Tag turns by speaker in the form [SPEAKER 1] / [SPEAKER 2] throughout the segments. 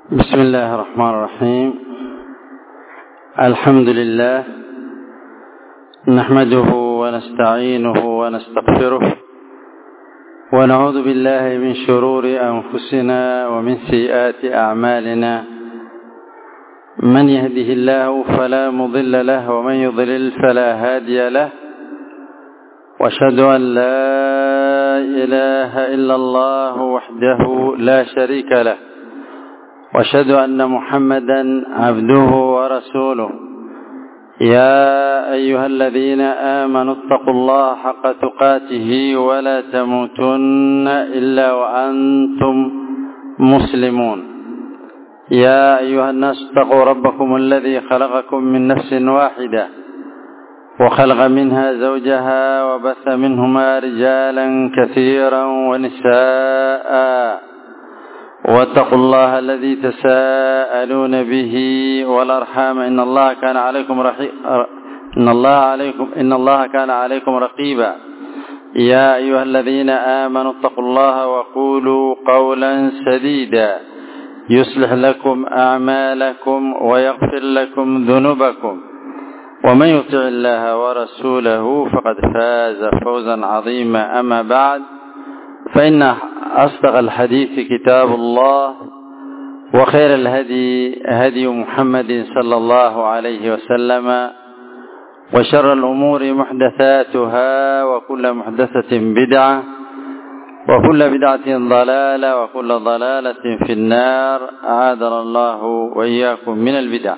[SPEAKER 1] بسم الله الرحمن الرحيم الحمد لله نحمده ونستعينه ونستغفره ونعوذ بالله من شرور أنفسنا ومن سيئات أعمالنا من يهده الله فلا مضل له ومن يضلل فلا هادي له واشهد أن لا إله إلا الله وحده لا شريك له واشهد أن محمدا عبده ورسوله يا أيها الذين آمنوا اتقوا الله حق تقاته ولا تموتن إلا وأنتم مسلمون يا أيها الناس اتقوا ربكم الذي خلقكم من نفس واحدة وخلق منها زوجها وبث منهما رجالا كثيرا ونساء واتقوا الله الذي تساءلون به والأرحام إن الله كان عليكم رحي... إن الله عليكم إن الله كان عليكم رقيبا يا أيها الذين آمنوا اتقوا الله وقولوا قولا سديدا يصلح لكم أعمالكم ويغفر لكم ذنوبكم ومن يطع الله ورسوله فقد فاز فوزا عظيما أما بعد فإن أصدق الحديث كتاب الله وخير الهدي هدي محمد صلى الله عليه وسلم وشر الأمور محدثاتها وكل محدثة بدعة وكل بدعة ضلالة وكل ضلالة في النار أعاذنا الله وإياكم من البدع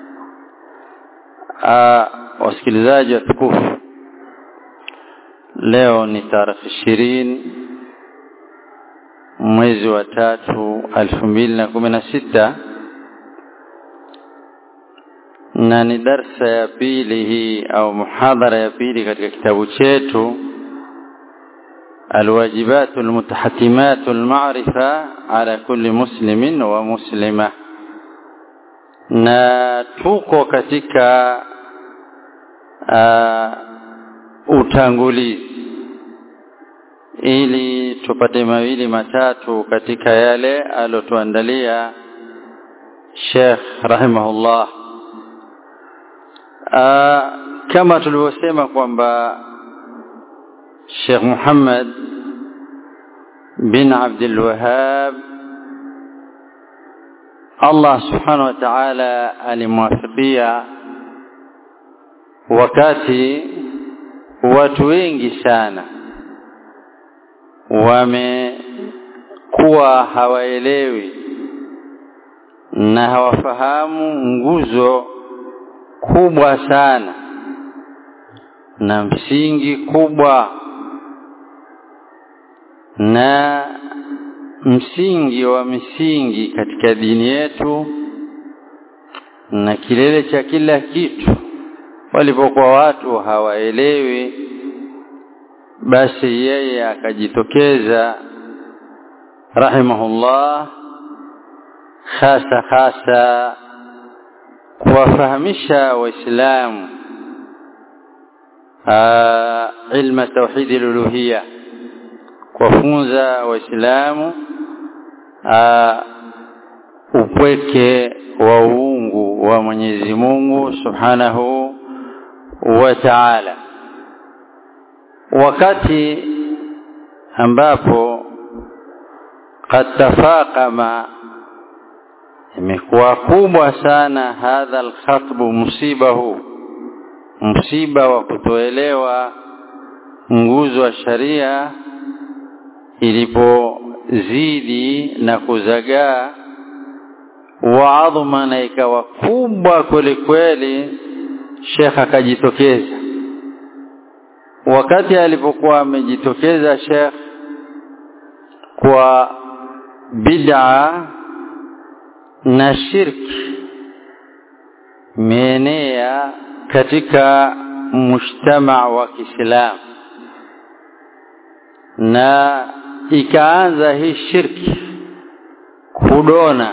[SPEAKER 1] wasikilizaji watukufu leo ni tarehe ishirini mwezi wa tatu elfu mbili na kumi na sita na ni darsa ya pili hii au muhadhara ya pili katika kitabu chetu الواجبات المتحتمات المعرفة على كل مسلم ومسلمة na tuko katika uh, utangulizi ili tupate mawili matatu katika yale alotuandalia Sheikh rahimahullah uh, kama tulivyosema kwamba Sheikh Muhammad bin Abdul Wahhab Allah subhanahu wa ta'ala alimwafikia wakati watu wengi sana wamekuwa hawaelewi na hawafahamu nguzo kubwa sana na msingi kubwa na msingi wa misingi katika dini yetu na kilele cha kila kitu walipokuwa watu hawaelewi basi yeye akajitokeza rahimahullah hasa hasa kuwafahamisha waislamu ilma tauhidi luluhia kuwafunza waislamu upweke wa uungu wa Mwenyezi Mungu Subhanahu wa Ta'ala wakati ambapo qad tafaqama imekuwa kubwa sana hadha alkhatbu musibahu msiba wa kutoelewa nguzo wa sharia ilipozidi na kuzagaa waadhuma na ikawa kubwa kweli kweli Sheikh akajitokeza wakati alipokuwa amejitokeza Sheikh kwa bid'a na shirki meenea katika mujtama wa Kiislamu na ikaanza hii shirki kudona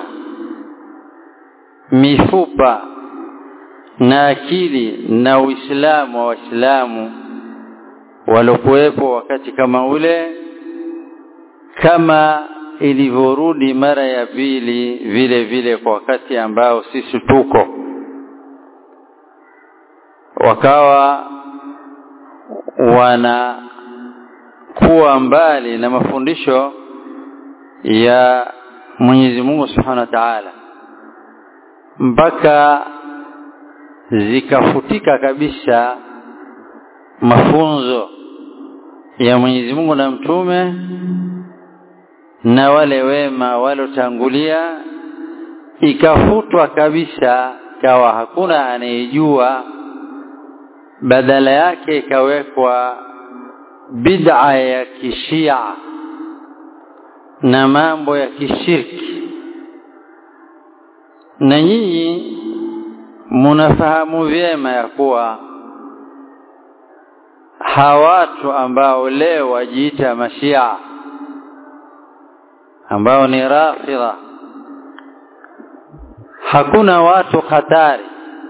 [SPEAKER 1] mifupa na akili na Uislamu wa Waislamu waliokuwepo wakati kama ule kama ilivyorudi mara ya pili vile vile kwa wakati ambao sisi tuko wakawa wanakuwa mbali na mafundisho ya Mwenyezi Mungu Subhanahu wa Ta'ala mpaka zikafutika kabisa mafunzo ya Mwenyezi Mungu na mtume na wale wema walotangulia ikafutwa kabisa kawa hakuna anayejua badala yake ikawekwa bid'a ya kishia na mambo ya kishirki na nyinyi munafahamu vyema ya kuwa hawatu ambao leo wajiita mashia ambao ni rafidha hakuna watu hatari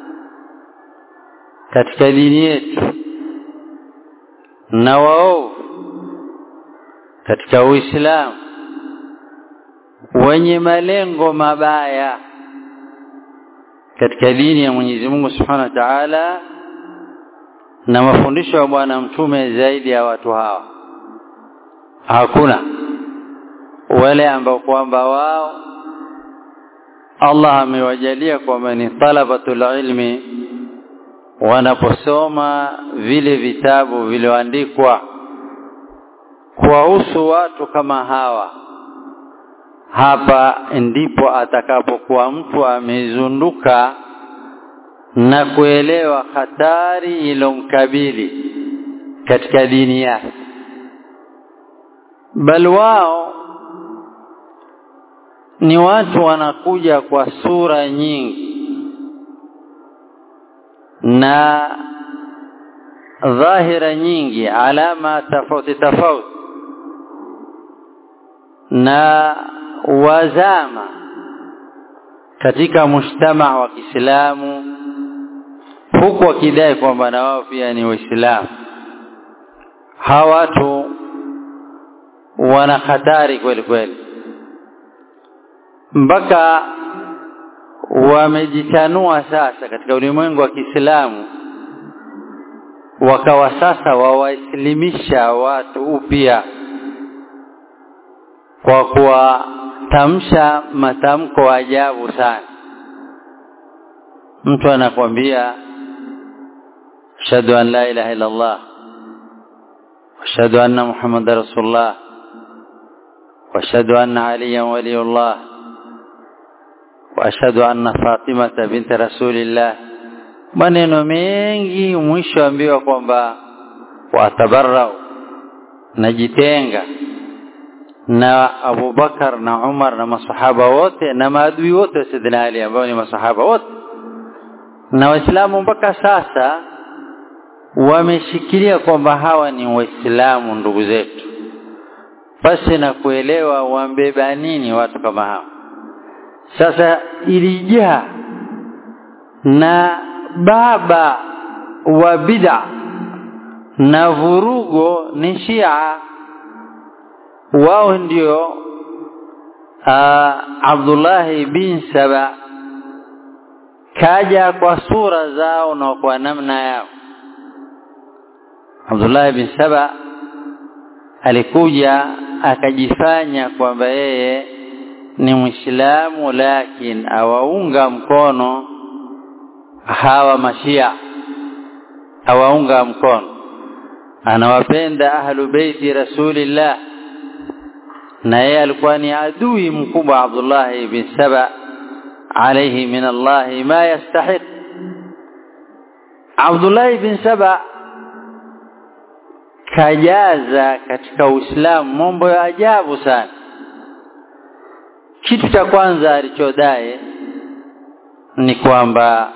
[SPEAKER 1] katika dini yetu na waovu katika Uislamu wenye malengo mabaya katika dini ya Mwenyezi Mungu Subhanahu wa Ta'ala na mafundisho ya bwana mtume zaidi ya watu hawa hakuna wale ambao kwamba wao Allah amewajalia kwamba ni talabatul ilmi wanaposoma vile vitabu vilivyoandikwa kuwahusu watu kama hawa hapa ndipo atakapokuwa mtu amezunduka na kuelewa hatari ilomkabili katika dini yake bal wao ni watu wanakuja kwa sura nyingi na dhahira nyingi alama tofauti tofauti na wazama katika mujtama wa Kiislamu huku wakidai kwamba na wao pia ni Waislamu. Hawa watu wana hatari kweli kweli, mpaka wamejitanua sasa katika ulimwengu wa Kiislamu, wakawa sasa wawaislimisha watu upya kwa kuwatamsha matamko ajabu sana. Mtu anakwambia ashhadu an la ilaha illa Allah ashhadu anna Muhammadar rasulullah واشهد ان عليا ولي الله واشهد ان فاطمه بنت رسول الله maneno mengi mwisho ambiwa kwamba watabarrau najitenga na Abu Bakar na Umar na masahaba wote na maadui wote wa Sayyidina Ali ambao ni masahaba wote na waislamu mpaka sasa wameshikilia kwamba hawa ni waislamu ndugu zetu pasi na kuelewa wambeba nini watu kama hawa sasa ilijaa na baba wa bid'a na vurugo ni Shia wao ndio Abdullah bin Saba kaja kwa sura zao na kwa namna yao Abdullah bin Saba alikuja akajifanya kwamba yeye ni Muislamu lakini awaunga mkono hawa mashia awaunga mkono anawapenda ahlu beiti rasulillah na yeye alikuwa ni adui mkubwa Abdullah ibn Saba alayhi min Allah ma yastahiq Abdullah ibn Saba kajaza katika Uislamu mambo ya ajabu sana kitu cha kwanza alichodai ni kwamba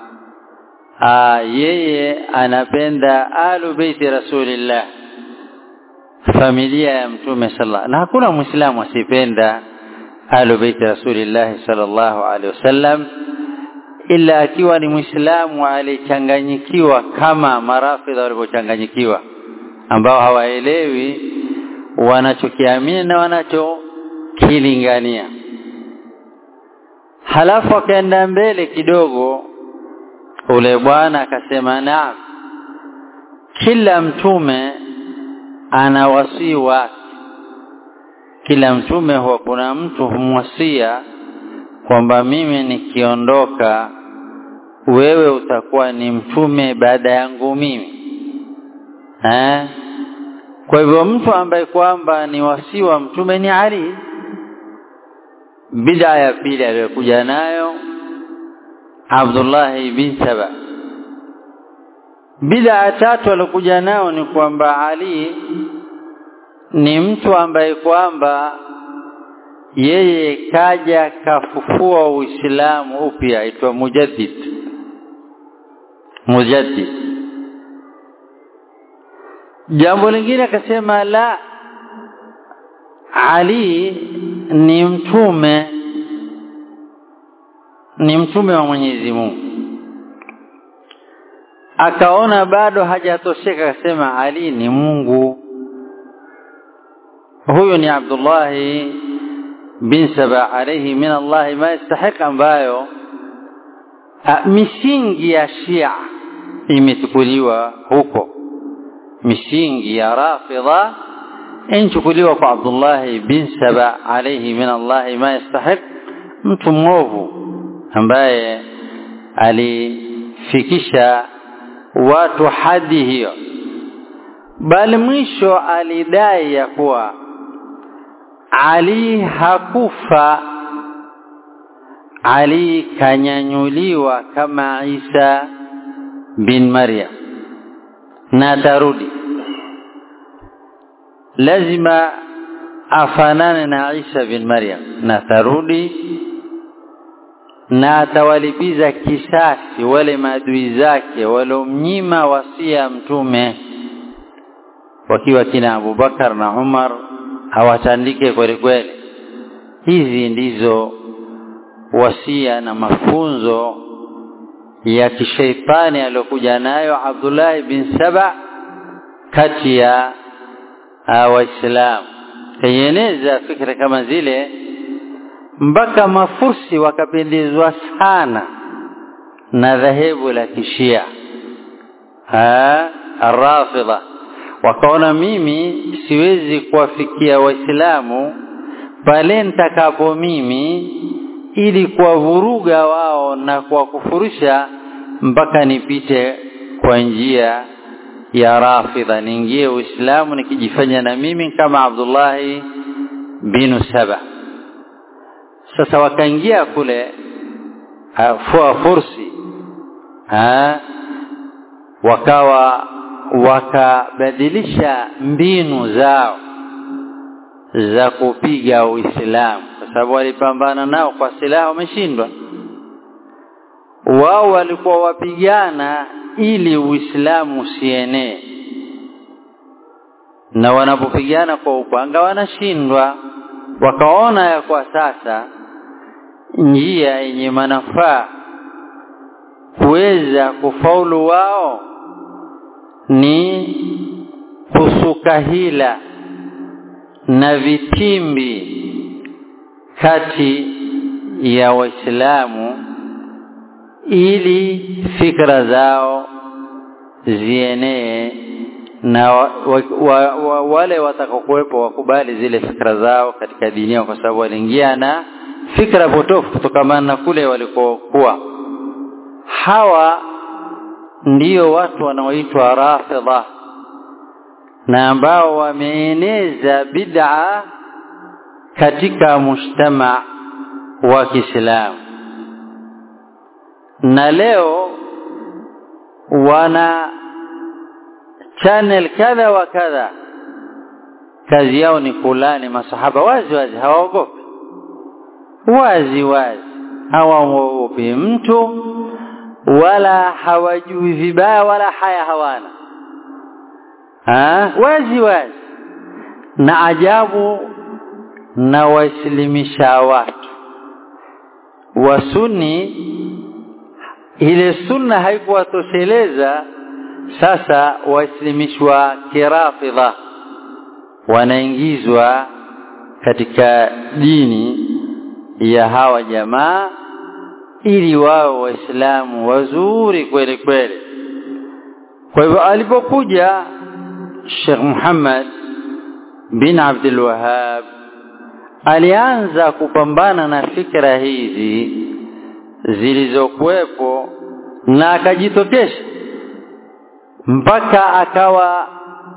[SPEAKER 1] yeye anapenda alu beiti rasulillah familia ya mtume sallallahu na hakuna muislamu asipenda alu beiti rasulillah sallallahu alaihi wasallam ila akiwa ni muislamu alichanganyikiwa kama marafidha walivyochanganyikiwa ambao hawaelewi wanachokiamini na wanacho kilingania halafu akaenda mbele kidogo ule bwana akasema naam kila mtume ana wasii wake kila mtume huwa kuna mtu humwasia kwamba mimi nikiondoka wewe utakuwa ni mtume baada yangu mimi eh? kwa hivyo mtu ambaye kwamba ni wasii wa mtume ni Ali bid'a ya pili aliyokuja nayo Abdullah bin Saba bid'a tatu aliyokuja nayo ni kwamba Ali ni mtu ambaye kwamba yeye kaja kafufua Uislamu upya aitwa mujaddid mujaddid jambo lingine akasema la Ali ni mtume ni mtume wa Mwenyezi Mungu akaona bado hajatosheka akasema Ali ni Mungu huyu ni Abdullah bin Saba alayhi min Allah ma yastahiq ambayo misingi ya Shia imechukuliwa huko misingi ya Rafidha inchukuliwa kwa Abdullah bin Saba alayhi min Allah ma yastahiq mtu mwovu ambaye alifikisha watu hadi hiyo bali mwisho alidai ya kuwa Ali hakufa Ali kanyanyuliwa kama Isa bin Maryam na tarudi lazima afanane na Isa bin Maryam na tarudi na atawalipiza kisasi wale maadui zake waliomnyima wasia mtume wakiwa kina Abubakar na Umar hawatandike kweli kweli hizi ndizo wasia na mafunzo ya kishaitani aliyokuja nayo Abdullah bin Saba kati ya waislamu kayeneza fikra kama zile mpaka mafursi wakapendezwa sana na dhahebu la kishia arrafidha wakaona mimi siwezi kuwafikia waislamu pale nitakapo mimi ili kuwavuruga wao na kuwakufurisha mpaka nipite kwa njia ya rafidha niingie uislamu nikijifanya na mimi kama Abdullahi binu Saba sasa wakaingia kule fua fursi ha, wakawa wakabadilisha mbinu zao za kupiga Uislamu kwa sababu walipambana nao kwa silaha wameshindwa wao walikuwa wapigana ili Uislamu usienee na wanapopigana kwa upanga wanashindwa wakaona ya kwa sasa njia yenye manufaa kuweza kufaulu wao ni kusuka hila na vitimbi kati ya waislamu ili fikra zao zienee na wa, wa, wa, wale watakaokuwepo wakubali zile fikra zao katika dini yao kwa sababu waliingia na fikra potofu kutokamana na kule walikokuwa hawa ndiyo watu wanaoitwa rafidha na ambao wameeneza bid'a katika mujtama wa Kiislamu na leo wana channel kadha wa kadha kazi yao ni kulani masahaba wazi wazi hawaogopi wazi wazi hawaogopi mtu wala hawajui vibaya wala haya hawana ha? wazi wazi na ajabu na waislimisha watu wasuni ile sunna haikuwatosheleza sasa waislimishwa kirafidha wanaingizwa katika dini ya hawa jamaa ili wao waislamu wazuri kweli kweli kwa hivyo alipokuja Sheikh Muhammad bin Abdul Wahhab alianza kupambana na fikra hizi zilizokuwepo na akajitokesha mpaka akawa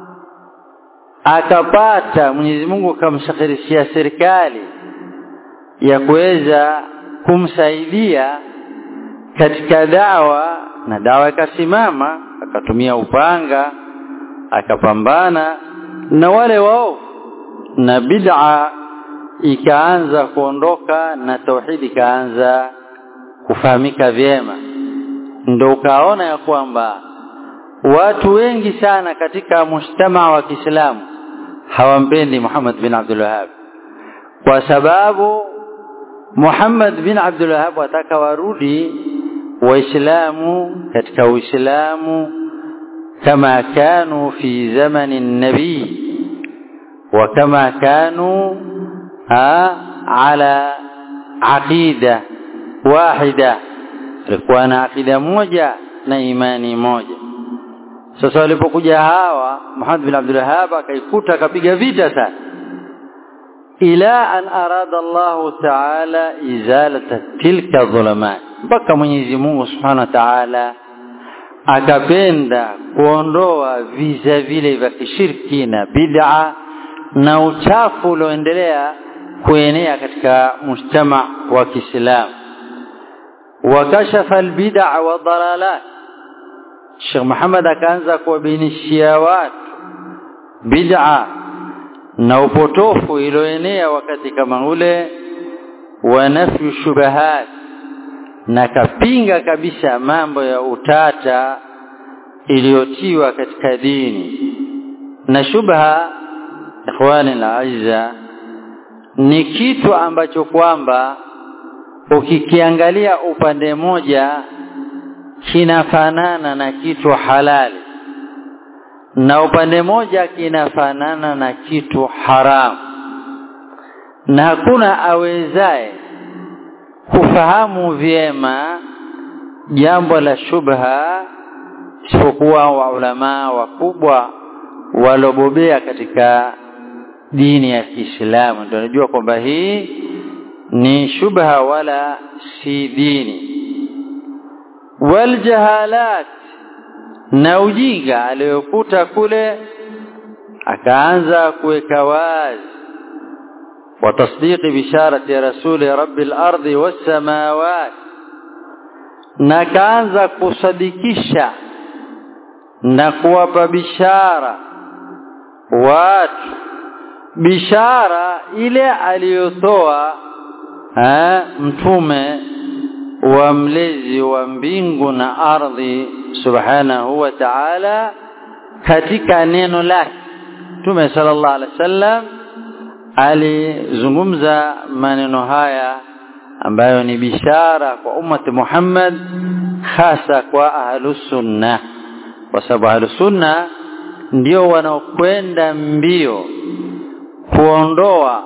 [SPEAKER 1] akapata Mwenyezi Mungu akamshakirishia serikali ya kuweza kumsaidia katika dawa na dawa ikasimama akatumia upanga akapambana na wale wao na bid'a ikaanza kuondoka na tauhidi ikaanza kufahamika vyema ndio ukaona ya kwamba watu wengi sana katika mujtamaa wa Kiislamu hawampendi Muhammad bin Abdul Wahhab kwa sababu Muhammad bin Abdul Wahhab wataka warudi waislamu katika uislamu kama kanu fi zamani nabii wa kama kanu ala aqida wahida ilikuwa na aqida moja na imani moja sasa walipokuja hawa Muhammad bin Abdul Wahhab akaikuta akapiga vita sana ila an arada Allah Ta'ala izalata tilka dhulumat mpaka Mwenyezi Mungu Subhanahu wa Ta'ala akapenda kuondoa visa vile vya kishirki na bid'a na uchafu ulioendelea kuenea katika mujtama wa Kiislamu wakashafa albid'a wa dalalat Sheikh Muhammad akaanza kuwabainishia watu bid'a na upotofu ilioenea wakati kama ule wa nafyu shubahat na kapinga kabisa mambo ya utata iliyotiwa katika dini na shubha ikhwani alaiza ni kitu ambacho kwamba ukikiangalia upande moja kinafanana na kitu halali na upande moja kinafanana na kitu haramu na hakuna awezaye kufahamu vyema jambo la shubha isipokuwa waulamaa wakubwa walobobea katika dini ya Kiislamu ndio najua kwamba hii ni shubha wala si dini waljahalat na ujinga aliyokuta kule akaanza kuweka wazi وتصديق بشارة رسول رب الأرض والسماوات na kaanza kusadikisha na kuwapa bishara watu bishara ile aliyotoa mtume wa mlezi wa mbingu na ardhi subhanahu wa ta'ala katika neno lake mtume sallallahu alaihi wasallam alizungumza maneno haya ambayo ni bishara kwa ummati Muhammad hasa kwa ahlus sunna kwa sababu ahlus sunna ndio wanaokwenda mbio kuondoa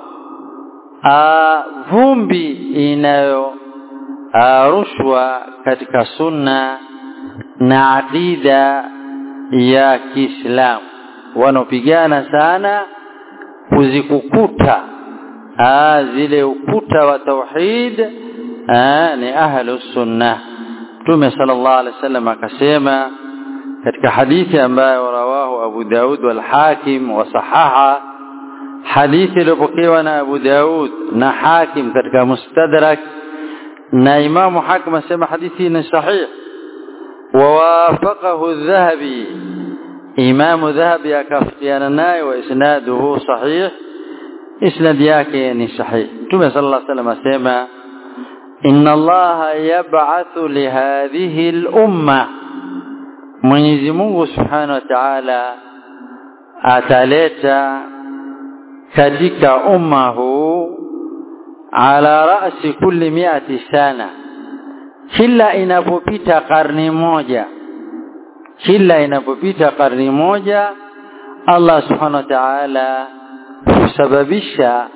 [SPEAKER 1] vumbi inayo rushwa katika sunna na aqida ya Kiislamu wanaopigana sana kuzikukuta zile ukuta wa tauhid ni ahlu sunna Mtume sallallahu alaihi wasallam akasema katika hadithi ambayo rawahu Abu Daud wal Hakim wa sahaha hadithi iliyopokewa na Abu Daud na Hakim katika Mustadrak na Imamu Hakim asema hadithi ni sahih ووافقه الذهبي إمام ذهبي أكفتيانا ناي وإسناده صحيح إسناد yake ni sahih Mtume صلى الله عليه وسلم asema إن الله يبعث لهذه الأمة Mwenyezi Mungu Subhanahu wa Ta'ala ataleta katika umma huu ala ra'si kulli mi'ati sana kila inapopita karni moja kila inapopita karni moja Allah Subhanahu wa Ta'ala husababisha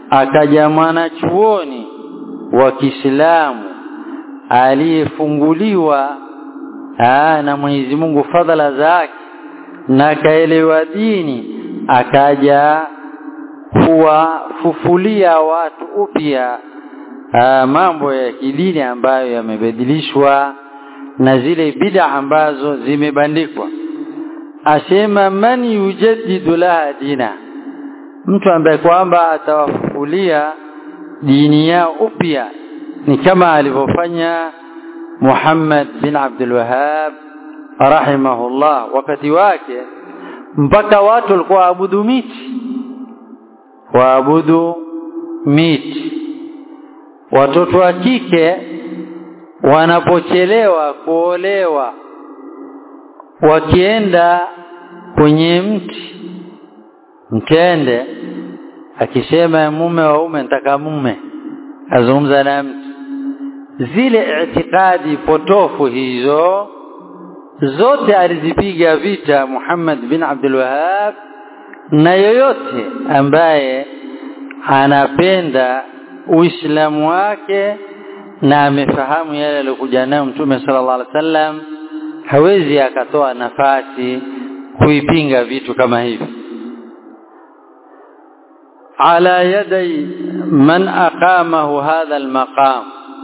[SPEAKER 1] akaja mwanachuoni wa Kiislamu aliyefunguliwa na Mwenyezi Mungu fadhala zake na kaelewa dini akaja kuwafufulia watu upya mambo ya kidini ambayo yamebadilishwa na zile bid'a ambazo zimebandikwa asema man yujaddidu laha dina mtu ambaye kwamba atawafufulia dini yao upya ni kama alivyofanya Muhammad bin Abdul Wahhab rahimahullah wakati wake mpaka watu walikuwa waabudu miti waabudu miti watoto wa kike wanapochelewa kuolewa wakienda kwenye mti mtende akisema mume wa ume nataka mume azungumza na mtu zile itikadi potofu hizo zote alizipiga vita Muhammad bin Abdul Wahhab na yoyote ambaye anapenda Uislamu wake na amefahamu yale aliyokuja nayo Mtume sallallahu alaihi wasallam hawezi akatoa nafasi kuipinga vitu kama hivi ala yadai man aqamahu hadha almaqam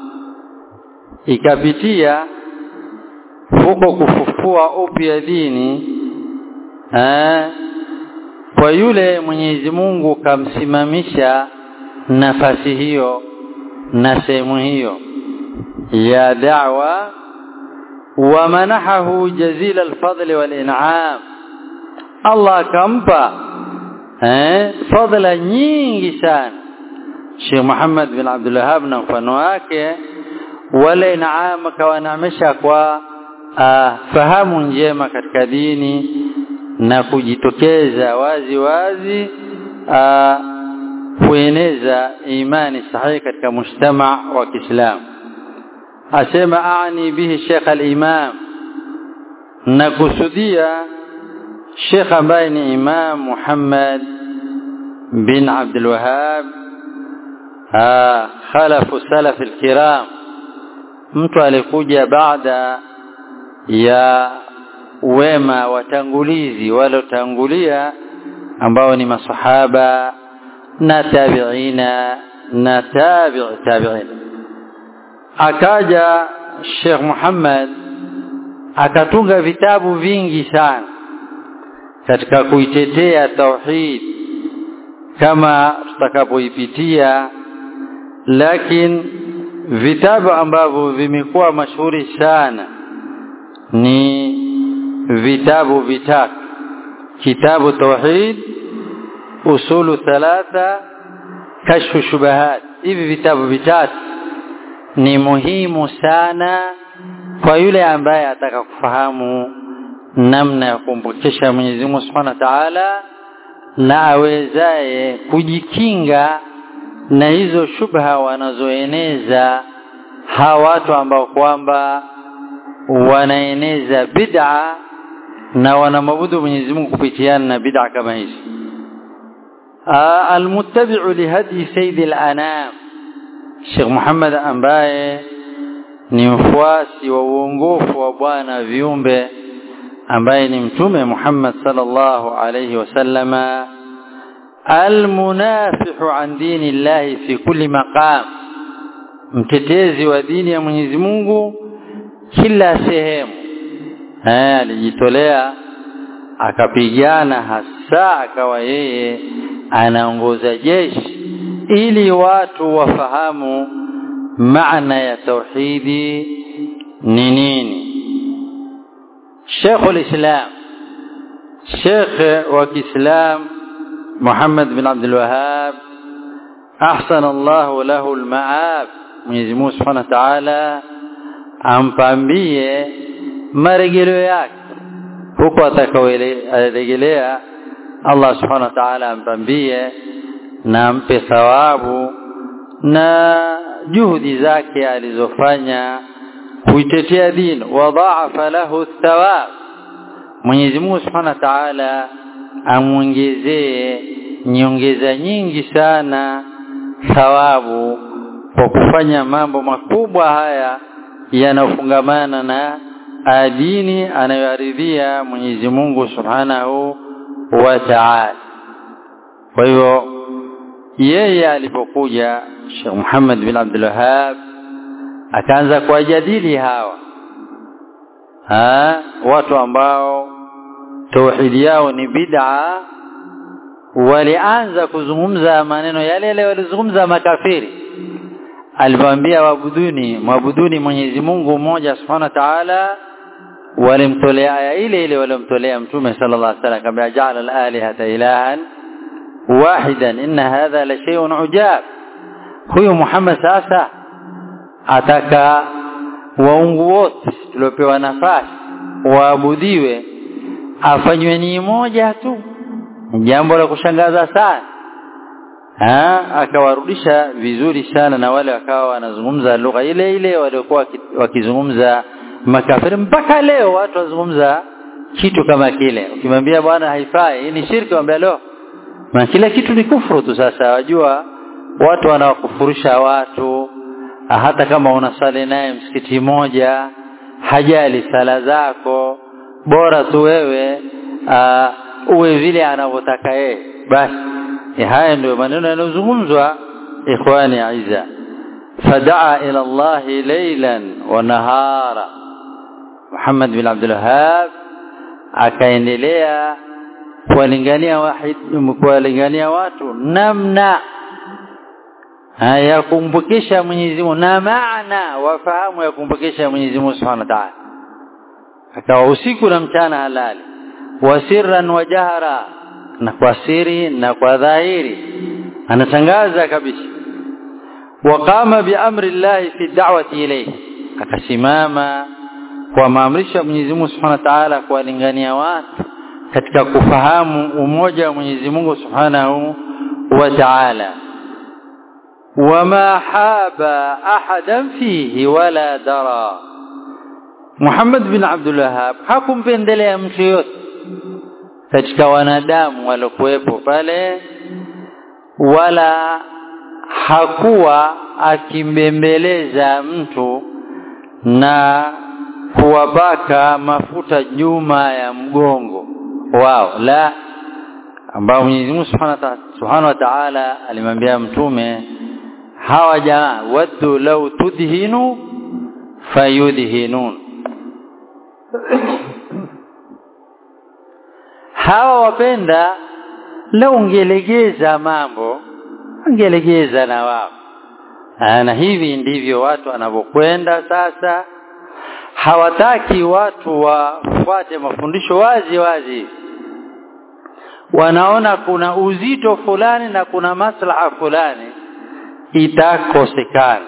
[SPEAKER 1] ikapitia huko kufufua upya dini eh, kwa yule Mwenyezi Mungu kamsimamisha nafasi hiyo na sehemu hiyo ya da'wa wa manahahu jazila alfadl walin'am Allah akampa eh fadla nyingi sana Sheikh Muhammad bin Abdul Wahhab na mfano wake wale naam kawanamesha kwa uh, fahamu njema katika dini na kujitokeza wazi wazi uh, kueneza imani sahihi katika mujtama wa Kiislamu asema aani bihi Sheikh al-Imam na kusudia Sheikh ambaye ni Imam Muhammad bin Abdul Wahhab khalafu salaf al-kiram mtu alikuja baada ya wema watangulizi walotangulia ambao ni masahaba na tabiina na tabi' tabi'in akaja Sheikh Muhammad akatunga vitabu vingi sana katika kuitetea tauhid kama tutakapoipitia lakini vitabu ambavyo vimekuwa mashuhuri sana ni vitabu vitatu kitabu tauhid usulu thalatha kashfu shubahat hivi vitabu vitatu ni muhimu sana kwa yule ambaye ataka kufahamu namna ya kumpokesha Mwenyezi Mungu Subhanahu wa Ta'ala na awezaye kujikinga na hizo shubha wanazoeneza hawa watu ambao kwamba wanaeneza bid'a na wanamabudu Mwenyezi Mungu kupitiana na bid'a kama hizi almuttabi'u lihadi sayyid al-anam Sheikh Muhammad ambaye ni mfuasi wa uongofu wa bwana viumbe ambaye ni mtume Muhammad sallallahu alayhi wasallama almunafihu an dini llahi fi kulli maqam mtetezi wa dini ya Mwenyezi Mungu kila sehemu eh alijitolea akapigana hasa akawa yeye anaongoza jeshi ili watu wafahamu maana ya tauhidi ni nini Sheikh al-Islam Sheikh wa Kiislam Muhammad bin Abdul Wahhab ahsana Allah lahu al-ma'ab Mwenyezi Mungu Subhanahu wa Ta'ala ampambie marejeleo yake huko atakaorejelea Allah Subhanahu wa Ta'ala ampambie na ampe thawabu na juhudi zake alizofanya kuitetea dini wadhaafa lahu thawab Mwenyezi Mungu Subhanahu wa Ta'ala amwongezee nyongeza nyingi sana thawabu kwa kufanya mambo makubwa haya yanayofungamana na dini anayoaridhia Mwenyezi Mungu Subhanahu wa Ta'ala. Kwa hivyo yeye alipokuja Sheikh Muhammad bin Abdul Wahhab akaanza kuwajadili hawa ha, watu ambao tauhidi yao ni bid'a walianza kuzungumza maneno yale yale walizungumza makafiri alipoambia wabuduni mwabuduni Mwenyezi Mungu mmoja Subhanahu wa Ta'ala walimtolea aya ile ile walimtolea mtume sallallahu alaihi wasallam kama ja'ala al-alihata ilahan wahidan inna hadha la shay'un ujab huyu Muhammad sasa ataka waungu wote tuliopewa nafasi waabudiwe afanywe ni moja tu jambo la kushangaza sana ha akawarudisha vizuri sana na wale wakawa wanazungumza lugha ile ile waliokuwa wakizungumza makafiri mpaka leo watu wazungumza kitu kama kile ukimwambia bwana haifai hii ni shirki waambia leo na kila kitu ni kufuru tu sasa wajua watu wanawakufurisha watu hata kama unasali naye msikiti moja hajali sala zako bora tu wewe uh, uwe vile anavyotaka yeye basi haya ndio maneno yanayozungumzwa ikhwani aiza fadaa ila Allah laylan wa nahara Muhammad bin Abdul Wahhab akaendelea kuwalingania wahid kuwalingania watu namna ya kumpokesha Mwenyezi Mungu na maana wafahamu ya kumpokesha Mwenyezi Mungu Subhanahu wa Ta'ala akawa usiku na mchana halali wasirran wa jahara na kwa siri na kwa dhahiri anatangaza kabisa waqama biamri llahi fi da'wati ilayhi akasimama kwa maamrisho ya Mwenyezi Mungu Subhanahu wa Ta'ala kuwalingania watu katika kufahamu umoja wa Mwenyezi Mungu Subhanahu wa Ta'ala wama haba ahadan fihi wala dara Muhammad bin Abdul Wahhab hakumpendelea mtu yote katika wanadamu waliokuwepo pale wala hakuwa akimbembeleza mtu na kuwabaka mafuta nyuma ya mgongo wao la ambao Mwenyezi Mungu Subhanahu wa Ta'ala alimwambia mtume hawa jamaa waddu law tudhinu fayudhinun hawa wapenda leo ungelegeza mambo ungelegeza na wao na hivi ndivyo watu wanavyokwenda sasa hawataki watu wafuate mafundisho wazi wazi wanaona kuna uzito fulani na kuna maslaha fulani itakosekana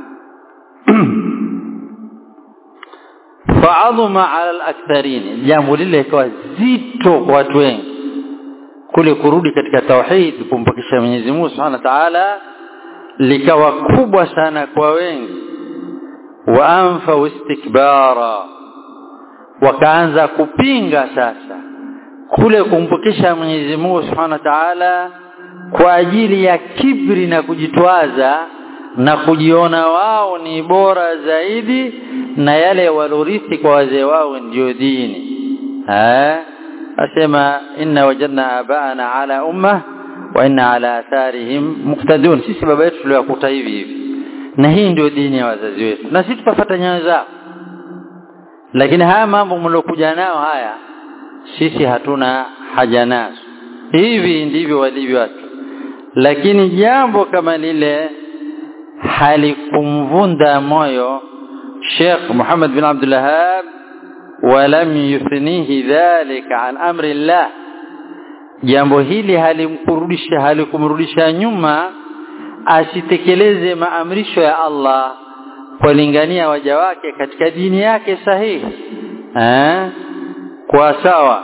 [SPEAKER 1] faadhuma ala al-aktharin jambo lile ikawa zito kwa watu wengi kule kurudi katika tauhid kumpokesha Mwenyezi Mungu Subhanahu wa Ta'ala likawa kubwa sana kwa wengi wa anfa istikbara wakaanza kupinga sasa kule kumpokesha Mwenyezi Mungu Subhanahu wa Ta'ala kwa ajili ya kibri na kujitwaza na kujiona wao ni bora zaidi na yale walorithi kwa wazee wao ndio dini eh asema inna wajadna abaana ala umma wa inna ala atharihim muqtadun sisi baba yetu tuliwakuta hivi hivi na hii ndio dini ya wazazi wetu na sisi tutafuata nyayo zao lakini haya mambo mlokuja nao haya sisi hatuna haja nazo hivi ndivyo walivyo watu lakini jambo kama lile halikumvunda moyo Sheikh Muhammad bin Abdul Wahhab ولم يثنيه ذلك عن امر الله jambo hili halimkurudisha halikumrudisha nyuma asitekeleze maamrisho ya Allah kulingania waja wake katika dini yake sahihi eh kwa sawa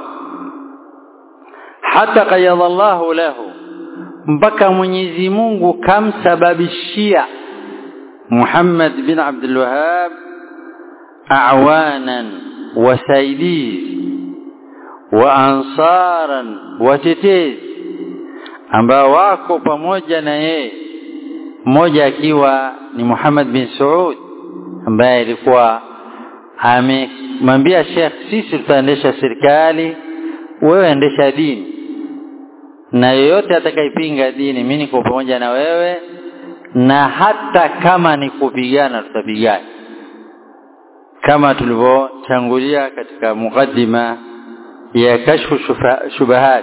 [SPEAKER 1] hata qayadallahu lahu mpaka Mwenyezi Mungu kamsababishia Muhammad bin Abdul Wahhab awanan wasaidizi wa ansaran watetezi ambao wako pamoja na yeye mmoja akiwa ni Muhammad bin Saud ambaye alikuwa amemwambia Sheikh sisi tutaendesha serikali wewe endesha dini na yeyote atakayepinga dini mimi niko pamoja na wewe na hata kama ni kupigana tutapigana kama tulivyotangulia katika mukaddima ya kashfu shubahat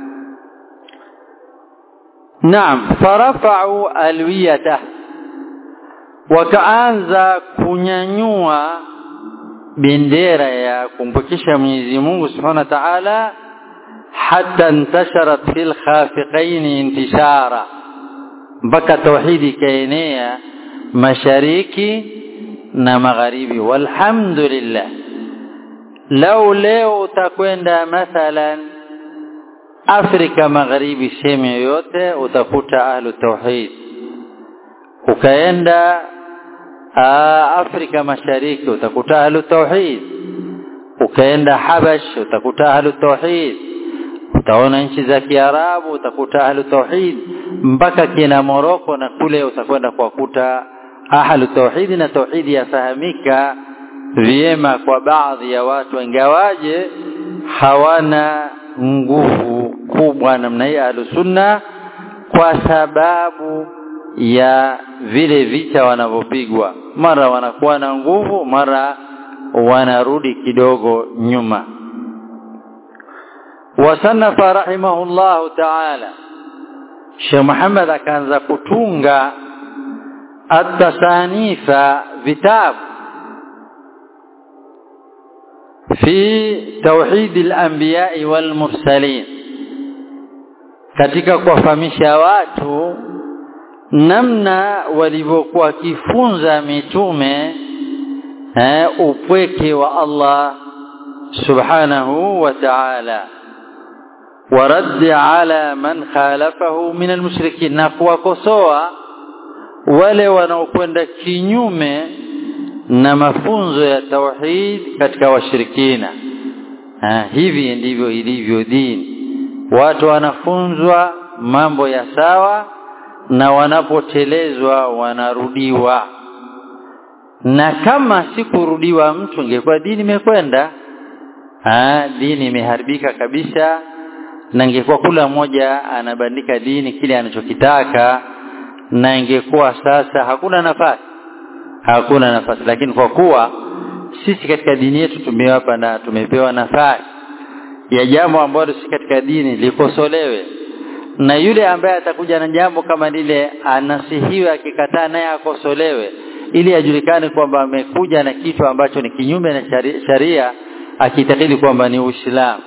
[SPEAKER 1] naam farafa'u alwiyata wakaanza kunyanyua bendera ya kumpokesha Mwenyezi Mungu Subhanahu wa Ta'ala hatta intasharat fil khafiqain intishara mpaka tauhidi ikaenea mashariki na magharibi walhamdulillah lau leo utakwenda mathalan Afrika magharibi sehemu yoyote utakuta ahlu tauhid ukaenda Afrika mashariki utakuta ahlu tauhid ukaenda Habash utakuta ahlu tauhid utaona nchi za Kiarabu utakuta ahlu tauhid mpaka kina Moroko na kule utakwenda kuwakuta ahlu tauhid na tauhidi yafahamika vyema kwa baadhi ya watu ingawaje hawana nguvu kubwa namna hii ahlu sunna kwa sababu ya vile vita wanavyopigwa mara wanakuwa na nguvu mara wanarudi kidogo nyuma wasanafa rahimahullahu ta'ala Sheikh Muhammad akaanza kutunga at-tasanifa vitabu fi tauhid al-anbiya wal mursalin katika kuwafahamisha watu namna walivyokuwa kifunza mitume eh, upweke wa Allah subhanahu wa ta'ala ورد على من خالفه من المشركين na kuwakosoa wale wanaokwenda kinyume na mafunzo ya tauhid katika washirikina ha, hivi ndivyo ilivyo dini watu wanafunzwa mambo ya sawa na wanapotelezwa wanarudiwa na kama sikurudiwa mtu ingekuwa dini imekwenda dini imeharibika kabisa na ingekuwa kula mmoja anabandika dini kile anachokitaka na ingekuwa sasa hakuna nafasi hakuna nafasi lakini kwa kuwa sisi katika dini yetu tumewapa na tumepewa nafasi ya jambo ambalo si katika dini likosolewe na yule ambaye atakuja na jambo kama lile anasihiwe akikataa naye akosolewe ili ajulikane kwamba amekuja na kitu ambacho ni kinyume na sharia akitakidi kwamba ni Uislamu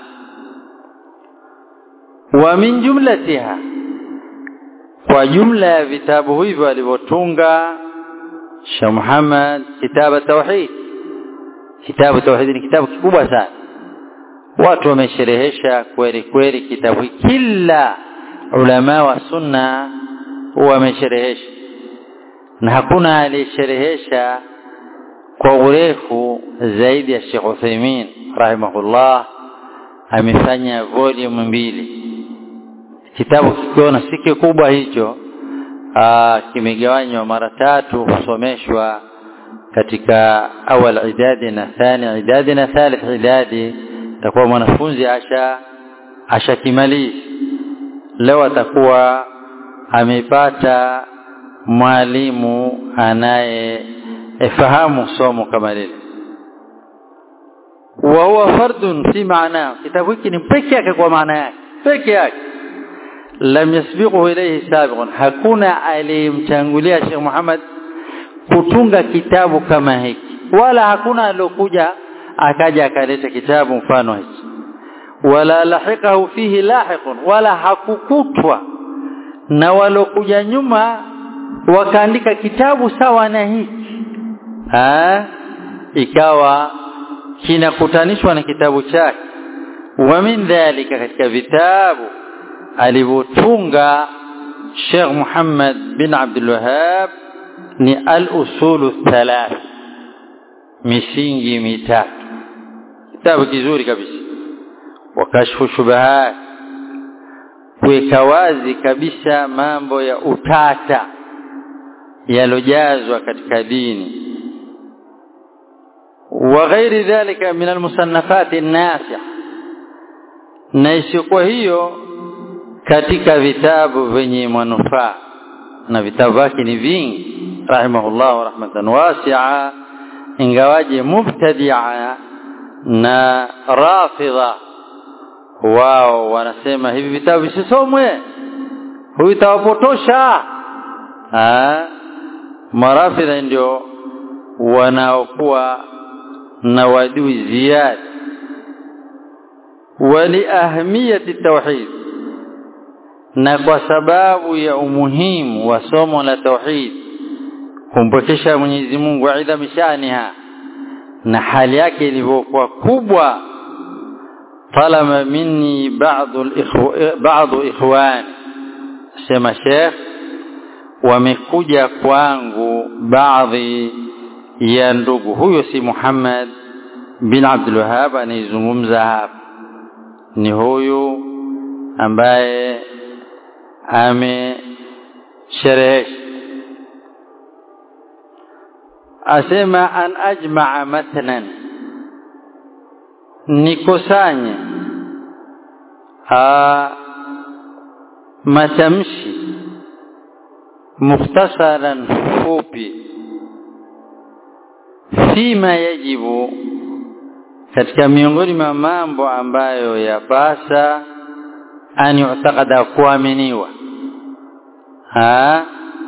[SPEAKER 1] wa min jumlatiha kwa jumla ya vitabu hivyo alivyotunga Sheikh Muhammad kitabu tauhid kitabu tauhid ni kitabu kikubwa sana watu wamesherehesha kweli kweli kitabu kila ulama wa sunna wamesherehesha na hakuna aliyesherehesha kwa urefu zaidi ya Sheikh Uthaymeen rahimahullah amefanya volume mbili kitabu kikiona si kikubwa hicho kimegawanywa mara tatu husomeshwa katika awal idadi na thani idadi na thalith idadi takuwa mwanafunzi asha ashakimalizi leo atakuwa amepata mwalimu anayefahamu somo kama lile wa huwa fardun fi maana kitabu hiki ni peke yake kwa maana yake peke yake lam yasbiquhu ilayhi sabiqun hakuna aliyemtangulia Sheikh Muhammad kutunga kitabu kama hiki wala hakuna aliyokuja akaja akaleta kitabu mfano hiki wala lahiqahu fihi lahiqun wala hakukutwa na walokuja nyuma wakaandika kitabu sawa na hiki ha ikawa kinakutanishwa na kitabu chake wa min dhalika katika vitabu alivyotunga Sheikh Muhammad bin Abdul Wahhab ni al-usul thalath misingi mitatu kitabu kizuri kabisa wakashfu shubahat kuweka wazi kabisa mambo ya utata yalojazwa katika dini wa ghairi dhalika min almusannafati nafi' na isiyokuwa hiyo katika vitabu vyenye manufaa na vitabu vyake ni vingi rahimahullah rahmatan wasi'a ingawaje mubtadi'a na rafidha wao wanasema hivi vitabu visisomwe huyu tawapotosha marafidha ndio wanaokuwa na wadui ziada waliahmiyati tauhid na kwa sababu ya umuhimu wa somo la tauhid kumpokesha Mwenyezi Mungu aidha mishaniha na hali yake ilivyokuwa kubwa talama minni baadhi ikhwani sema Sheikh wamekuja kwangu baadhi ya ndugu huyo si Muhammad bin Abdul Wahhab anayezungumza hapa ni huyu ambaye amesherehesha asema an ajmaa mathalan nikusanye matamshi mukhtasaran fupi fima yajibu katika miongoni mwa mambo ambayo yapasa an yu'taqada kuaminiwa ha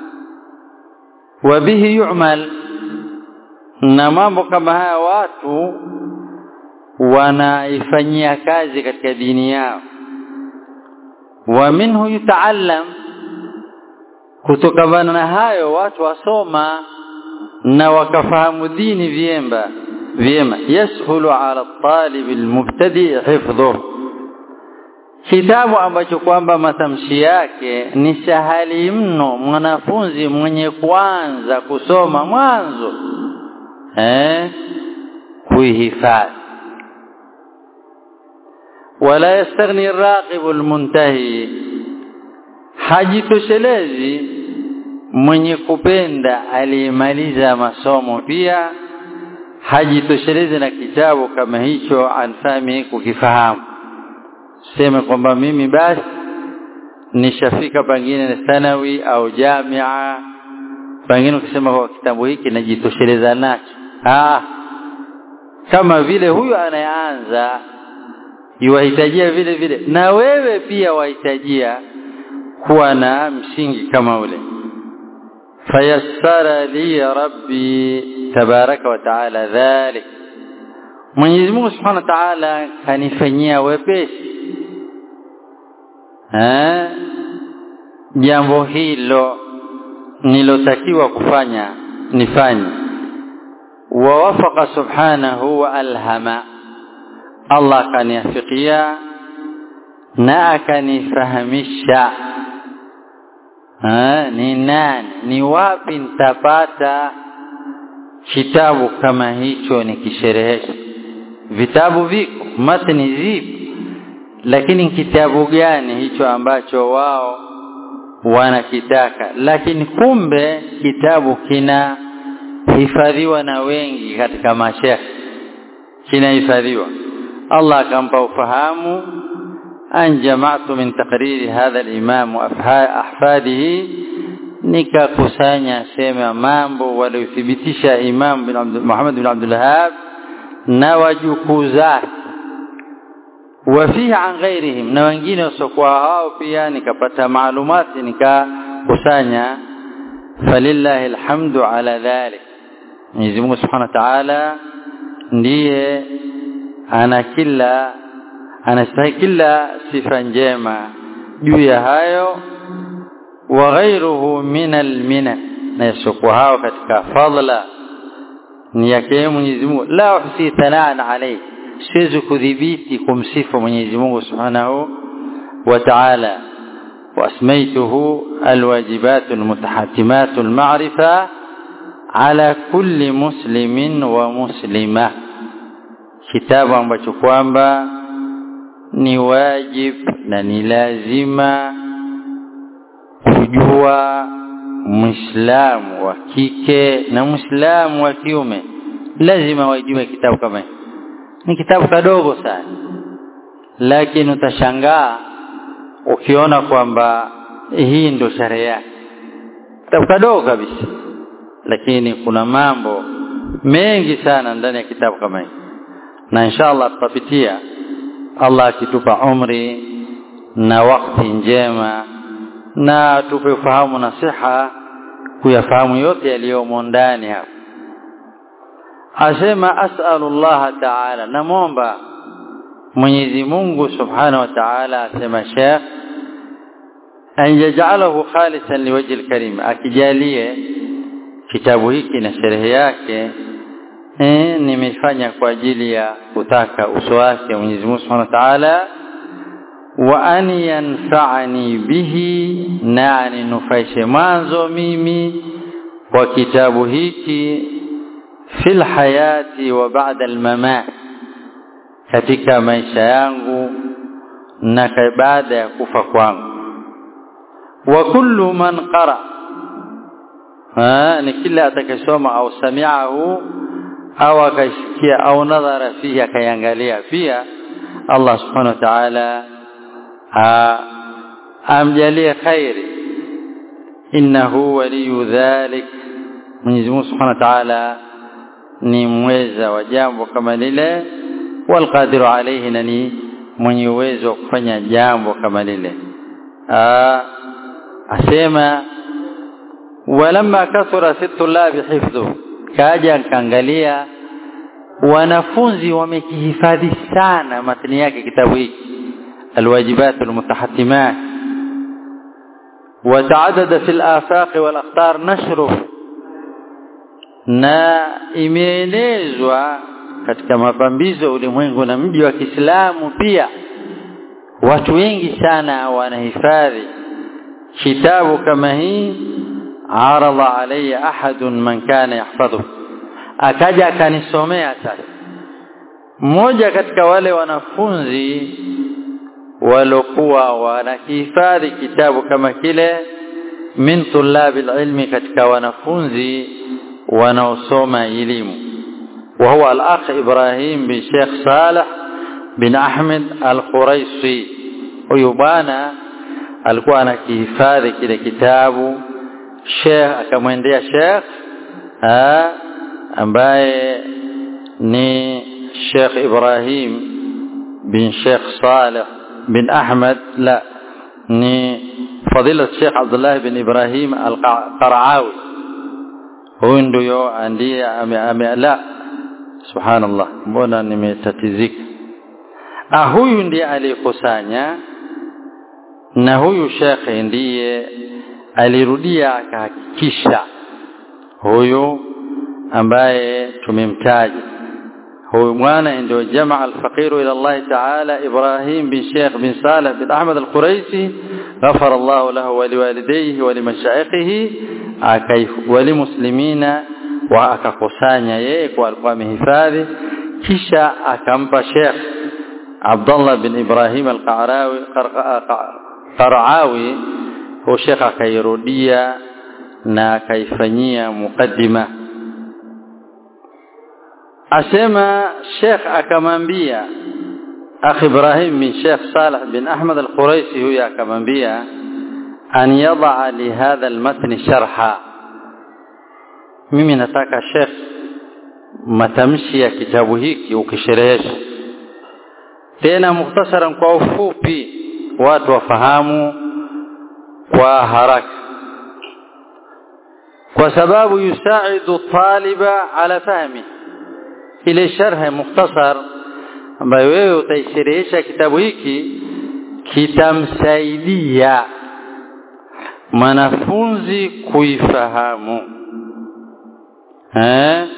[SPEAKER 1] wa bihi yu'mal na mambo kama haya watu wanaifanyia kazi katika dini yao wa minhu yutaallam kutokana na hayo watu wasoma na wakafahamu dini vyemba vyema yashulu ala talib almubtadi hifdhuhu kitabu ambacho kwamba matamshi yake ni sahali mno mwanafunzi mwenye kuanza kusoma mwanzo eh kuihifadhi wala yastaghni arraqib almuntahi hajitoshelezi mwenye kupenda aliyemaliza masomo pia hajitoshelezi na kitabu kama hicho anfami kukifahamu sema kwamba mimi basi nishafika pengine thanawi au jamia pengine ukisema kwa kitabu hiki najitosheleza nacho ah kama vile huyu anayeanza yuwahitajia vile vile na wewe pia wahitajia kuwa na msingi kama ule fayassara li rabbi tabaraka wa taala dhalik Mwenyezi Mungu Subhanahu wa Ta'ala kanifanyia wepesi eh jambo hilo nilotakiwa kufanya nifanye wawafaqa subhanahu wa alhama Allah kaniafikia na akanifahamisha ni nani ni wapi nitapata kitabu kama hicho nikisherehesha vitabu viko matni zipo lakini kitabu gani hicho ambacho wao wanakitaka lakini kumbe kitabu kina hifadhiwa na wengi katika mashekh kinahifadhiwa Allah akampa ufahamu an jama'tu min taqriri hadha al-imam ahfadihi nikakusanya sema mambo waliothibitisha Imam bin Abdul Muhammad bin Abdul Wahhab na wajukuu zake wafihi an ghairihim na wengine wasiokuwa hao pia nikapata maalumati nikakusanya falillahi alhamdu ala dhalik Mwenyezi Mungu Subhanahu wa Ta'ala ndiye ana kila anastahili kila sifa njema juu ya hayo wa ghairuhu min alminan na yasiokuwa hao katika fadla ni yake Mwenyezi Mungu la uhsi thalaan alayhi siwezi kudhibiti kumsifu Mwenyezi Mungu Subhanahu wa Ta'ala واسميته الواجبات المتحتمات المعرفة على كل مسلم ومسلمة kitabu ambacho kwamba ni wajib na ni lazima kujua muislamu wa kike na muislamu wa kiume lazima wajue kitabu kama hiki ni kitabu kadogo sana lakini utashangaa ukiona kwamba hii ndio sharehe yake kitabu kadogo kabisa lakini kuna mambo mengi sana ndani ya kitabu kama hiki na inshallah tutapitia Allah akitupa umri na wakati njema na tupe ufahamu na siha kuyafahamu yote yaliyomo ndani hapa asema as'alullah ta'ala namomba Mwenyezi Mungu Subhanahu wa Ta'ala asema Sheikh an yaj'alahu khalisan liwajhi al-karim akijalie kitabu hiki na sherehe yake eh nimefanya kwa ajili ya kutaka uso wake Mwenyezi Mungu Subhanahu wa Ta'ala wa an yanfa'ani bihi na aninufaishe mwanzo mimi kwa kitabu hiki fil hayati wa ba'da al-mamat katika maisha yangu na baada ya kufa kwangu wa kullu man qara ni kila atakayesoma au sami'ahu au akaisikia au nadhara fihi akayangalia pia Allah subhanahu wa ta'ala amjalie khairi innahu waliyu dhalik Mwenyezi Mungu subhanahu wa ta'ala ni mweza wa jambo kama lile walqadiru alayhi nani mwenye uwezo wa kufanya jambo kama lile asema walamma kathura situllabi hifdhu kaja kaangalia wanafunzi wamekihifadhi sana matni yake kitabu hiki alwajibat almutahatimat وتعدد في الآفاق والأقطار نشره na imeelezwa katika mapambizo ulimwengu na mji wa Kiislamu pia watu wengi sana wanahifadhi kitabu kama hii arada alayya ahadun man kana yahfadhu akaja akanisomea sasa mmoja katika wale wanafunzi walokuwa wanahifadhi kitabu kama kile min tulabil ilmi katika wanafunzi wanaosoma elimu وهو الأخ إبراهيم بن شيخ صالح بن أحمد الخريصي ويبانا alikuwa anakihifadhi kile kitabu Sheikh akamwendea Sheikh ambaye ni Sheikh Ibrahim bin Sheikh Saleh bin Ahmad la ni fadila Sheikh Abdullah bin Ibrahim al-Qaraawi huyu ndio ndiye ame la subhanallah mbona nimetatizika ah huyu ndiye aliyekusanya na huyu shekhe ndiye alirudia akahakikisha huyu ambaye tumemtaja huyu mwana ndio jamaa alfaqiru ila Allah ta'ala Ibrahim bin Sheikh bin Saleh bin Ahmad al-Quraisi غفر الله له ولوالديه ولمشايخه ولمسلمين وakakusanya yeye kwa alikuwa amehifadhi kisha akampa Sheikh Abdullah bin Ibrahim al-Qarawi Qaraawi huyo Sheikh akairudia na akaifanyia mukaddima asema Sheikh akamwambia akhi Ibrahim bin Sheikh Saleh bin Ahmad al-Quraisi huyo akamwambia an yad'a li hadha al-matn sharha mimi nataka Sheikh matamshi ya kitabu hiki ukisherehesha tena mukhtasaran kwa ufupi watu wafahamu kwa haraka kwa sababu yusaidu taliba ala fahmi ile sharh mukhtasar ambayo wewe utaisherehesha kitabu hiki kitamsaidia mwanafunzi kuifahamu eh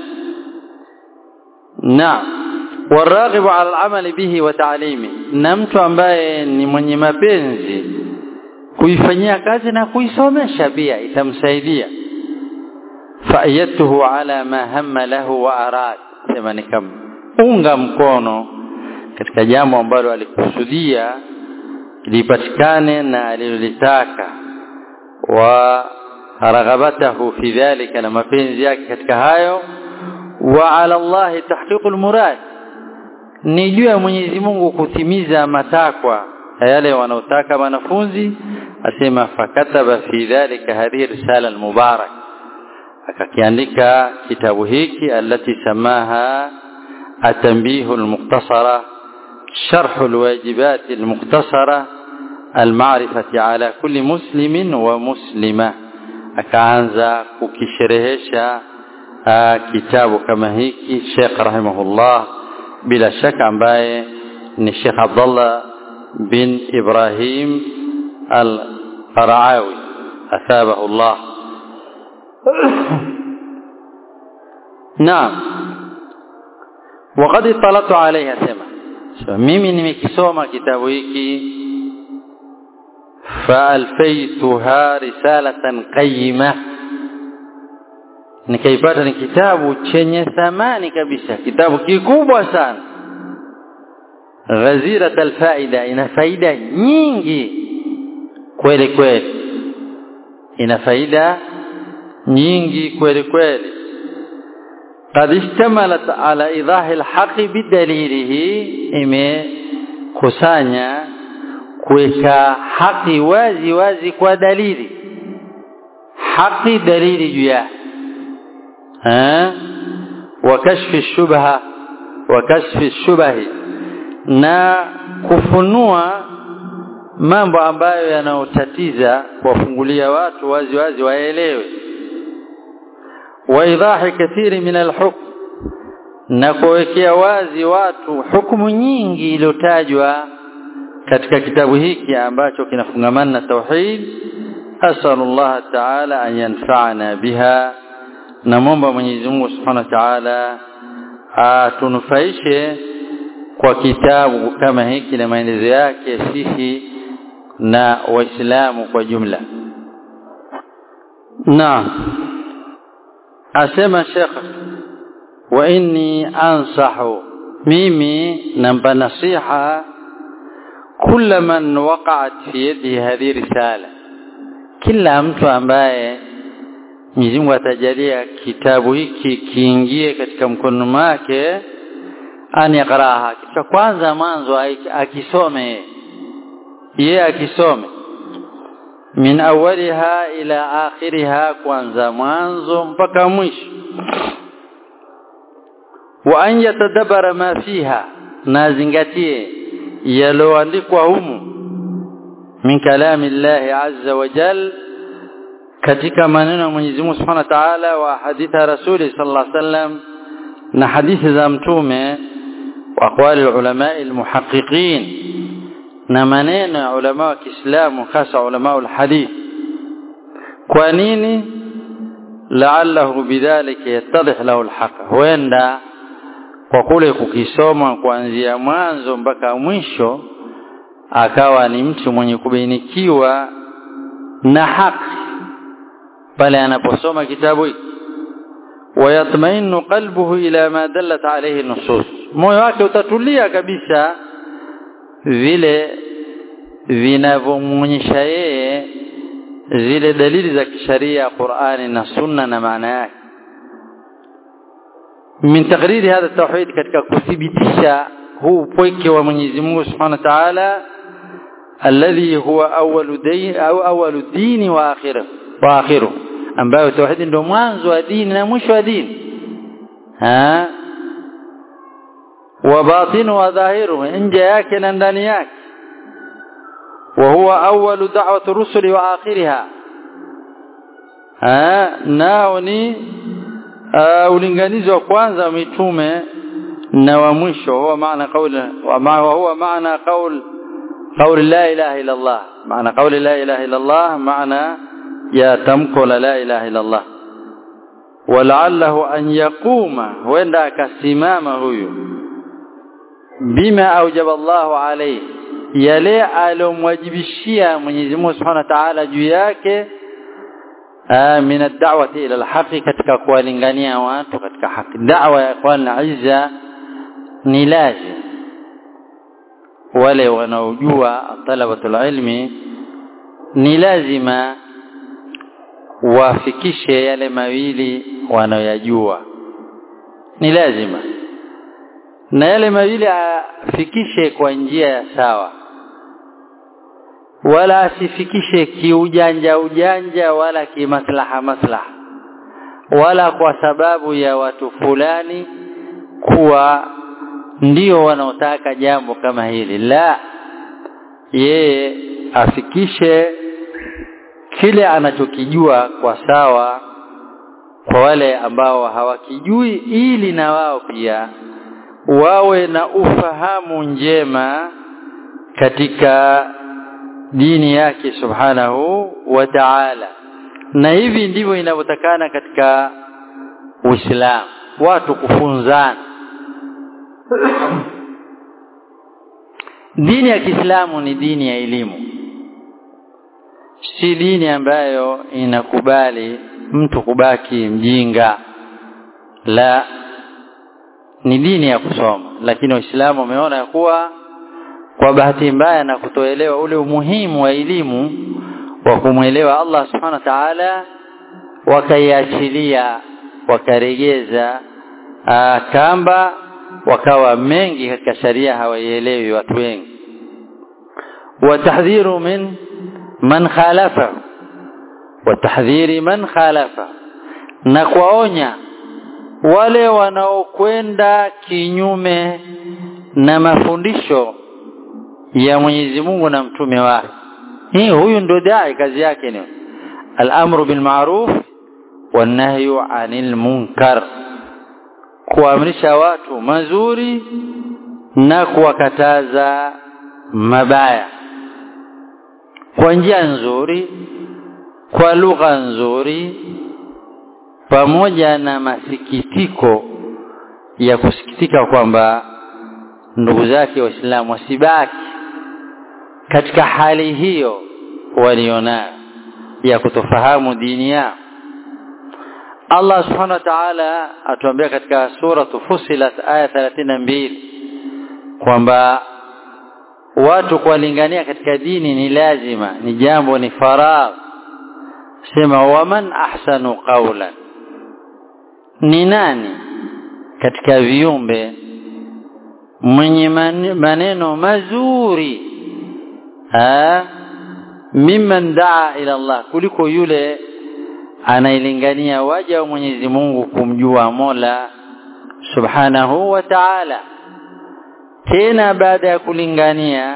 [SPEAKER 1] naam والراغب على العمل به وتعليمه na mtu ambaye ni mwenye mapenzi kuifanyia kazi na kuisomesha pia itamsaidia fa'ayatuhu ala ma hamma lahu wa arad sema unga mkono katika jambo ambalo alikusudia lipatikane na alilolitaka wa raghabatahu fi dhalika na mapenzi yake katika hayo wa ala Allah tahqiqul murad ni juu ya Mwenyezi Mungu kutimiza matakwa yale wanaotaka wanafunzi asema fakataba fi dhalika hadhihi risala almubarak akakiandika kitabu hiki alati samaha التنبيه المختصرة شرح الواجبات المختصرة المعرفة على كل مسلم ومسلمة akaanza kukisherehesha kitabu kama hiki Sheikh rahimahullah bila shaka ambaye ni Sheikh Abdullah bin Ibrahim al-Qaraawi athabahu Allah Naam وقد اطلعت عليها سما mimi nimekisoma kitabu hiki فالفيتها رسالة قيمة nikaipata ni kitabu chenye thamani kabisa kitabu kikubwa sana ghazirat alfaida ina faida nyingi kweli kweli ina faida nyingi kweli kweli قد اشتملت على ايضاح الحق بدليله imekusanya kuweka haki wazi wazi kwa dalili haki dalili juu yake wa kashfi shubha wa kashfi shubahi na kufunua mambo ambayo yanayotatiza kuwafungulia watu wazi wazi waelewe wa idahi kathiri min alhukm na kuwekea wazi watu hukumu nyingi iliyotajwa katika kitabu hiki ambacho kinafungamana na tauhid asalullah ta'ala an yanfa'ana biha namomba Mwenyezi Mungu Subhanahu wa Ta'ala atunufaishe kwa kitabu kama hiki na maelezo yake sisi na waislamu kwa jumla na asema Sheikh wa inni ansahu mimi nampa nasiha kila man waqa'at fi yadihi hadhihi risala kila mtu ambaye Mwenyezi Mungu atajalia kitabu hiki kiingie katika mkono wake ani yaqraha kisha kwanza mwanzo akisome yeye akisome min awwaliha ila akhiriha kwanza mwanzo mpaka mwisho wa an yatadabbara ma fiha na zingatie yaloandikwa humu min kalami Allah azza wa jal katika maneno ya Mwenyezi Mungu Subhanahu wa Ta'ala wa hadithi ya Rasuli sallallahu alaihi wasallam na hadithi za mtume wa aqwali ulama almuhaqqiqin na maneno ya ulama wa Kiislamu hasa ulama alhadith kwa nini la'allahu bidhalika yattadih lahu alhaq huenda kwa kule kukisoma kuanzia mwanzo mpaka mwisho akawa ni mtu mwenye kubainikiwa na haki pale anaposoma kitabu hiki wayatmainu qalbuhu ila ma dallat alayhi nusus moyo wake utatulia kabisa vile vinavyomwonyesha yeye zile dalili za kisharia Qur'ani na Sunna na maana yake min taqriri hadha tauhid katika kuthibitisha huu upweke wa Mwenyezi Mungu Subhanahu wa Ta'ala alladhi huwa awwalu dini au awwalu dini wa akhiru wa akhiru ambayo tauhid ndio mwanzo wa dini na mwisho wa dini ha wa batinu wa dhahiru nje yake na ndani yake wa huwa awwalu da'wati rusuli wa akhiriha ha nao ni uh, ulinganizi wa kwanza wa mitume na wa mwisho huwa maana kauli wa ma huwa maana qaul qaul la ilaha illa Allah maana qauli la ilaha illa Allah maana ya tamko la la ilaha illa Allah wala'allahu an yaquma huenda akasimama huyu bima aujaba Allahu alayhi yale alomwajibishia Mwenyezi Mungu Subhanahu wa Ta'ala juu yake min ad-da'wati ila al-haqi katika kuwalingania watu katika haki da'wa ya ikhwan izza ni lazim wale wanaojua talabatul ilmi ni lazima wafikishe yale mawili wanayoyajua ni lazima na yale mawili afikishe kwa njia ya sawa wala asifikishe kiujanja ujanja wala kimaslaha maslaha wala kwa sababu ya watu fulani kuwa ndio wanaotaka jambo kama hili la yeye afikishe kile anachokijua kwa sawa kwa wale ambao hawakijui ili na wao pia wawe na ufahamu njema katika dini yake subhanahu wa ta'ala na hivi ndivyo inavyotakana katika Uislamu watu kufunzana dini ya Kiislamu ni dini ya elimu si dini ambayo inakubali mtu kubaki mjinga la ni dini ya kusoma lakini waislamu wameona ya kuwa kwa bahati mbaya na kutoelewa ule umuhimu wa elimu wa kumwelewa Allah subhanahu wa ta'ala wakaiachilia wakaregeza kamba wakawa mengi katika sharia hawaielewi watu wengi watahdhiru min man khalafa watahdhiri man khalafa na kuwaonya wale wanaokwenda kinyume na mafundisho ya Mwenyezi Mungu na mtume wake hii huyu ndio dai kazi yake ni al-amru bil ma'ruf wan nahyu 'anil munkar kuamrisha watu mazuri na kuwakataza mabaya kwa njia nzuri kwa lugha nzuri pamoja na masikitiko ya kusikitika kwamba ndugu zake waislamu wasibaki katika hali hiyo walionayo ya kutofahamu dini yao Allah subhanahu wa ta'ala atuambia katika sura Fussilat aya 32 kwamba watu kuwalingania katika dini ni lazima ni jambo ni faradh sema waman ahsanu qawlan ni nani katika viumbe mwenye maneno mazuri ha mimman daa ila Allah kuliko yule anailingania waja wa Mwenyezi Mungu kumjua Mola Subhanahu wa Ta'ala tena baada ya kulingania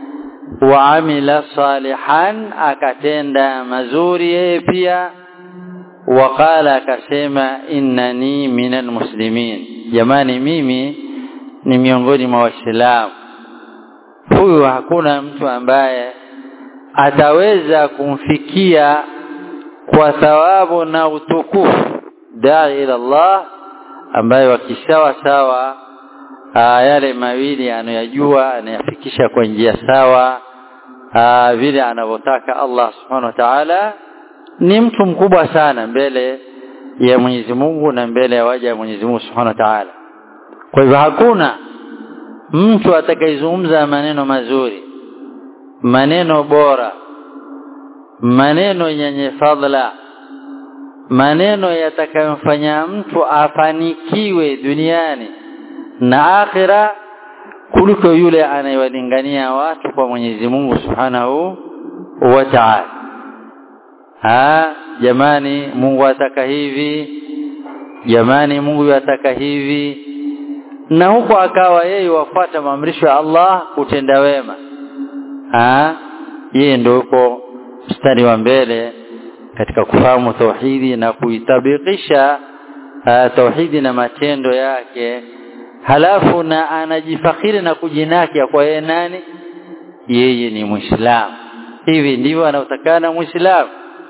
[SPEAKER 1] waamila salihan akatenda mazuri yeye pia waqala akasema innani minal muslimin jamani mimi ni miongoni mwa waislamu huyu hakuna mtu ambaye ataweza kumfikia kwa thawabu na utukufu dai ila Allah ambaye wakisawa sawa aa, yale mawili anayajua anayafikisha kwa njia sawa aa, vile anavyotaka Allah subhanahu wa ta'ala ni mtu mkubwa sana mbele ya Mwenyezi Mungu na mbele ya waja wa Mwenyezi Mungu subhanahu wa ta'ala kwa hivyo hakuna mtu atakayezungumza maneno mazuri maneno bora maneno yenye fadhila maneno yatakayomfanya mtu afanikiwe duniani na akhira kuliko yule anayewalingania watu kwa Mwenyezi Mungu Subhanahu wa Ta'ala. Ha, jamani Mungu ataka hivi, jamani Mungu ataka hivi, na huko akawa yeye wafuata maamrisho ya Allah kutenda wema. Ha, yeye ndio yuko mstari wa mbele katika kufahamu tauhidi na kuitabikisha uh, tauhidi na matendo yake halafu na anajifakhiri na kujinaki kwa yeye nani yeye ni muislamu hivi ndivyo anatakana muislamu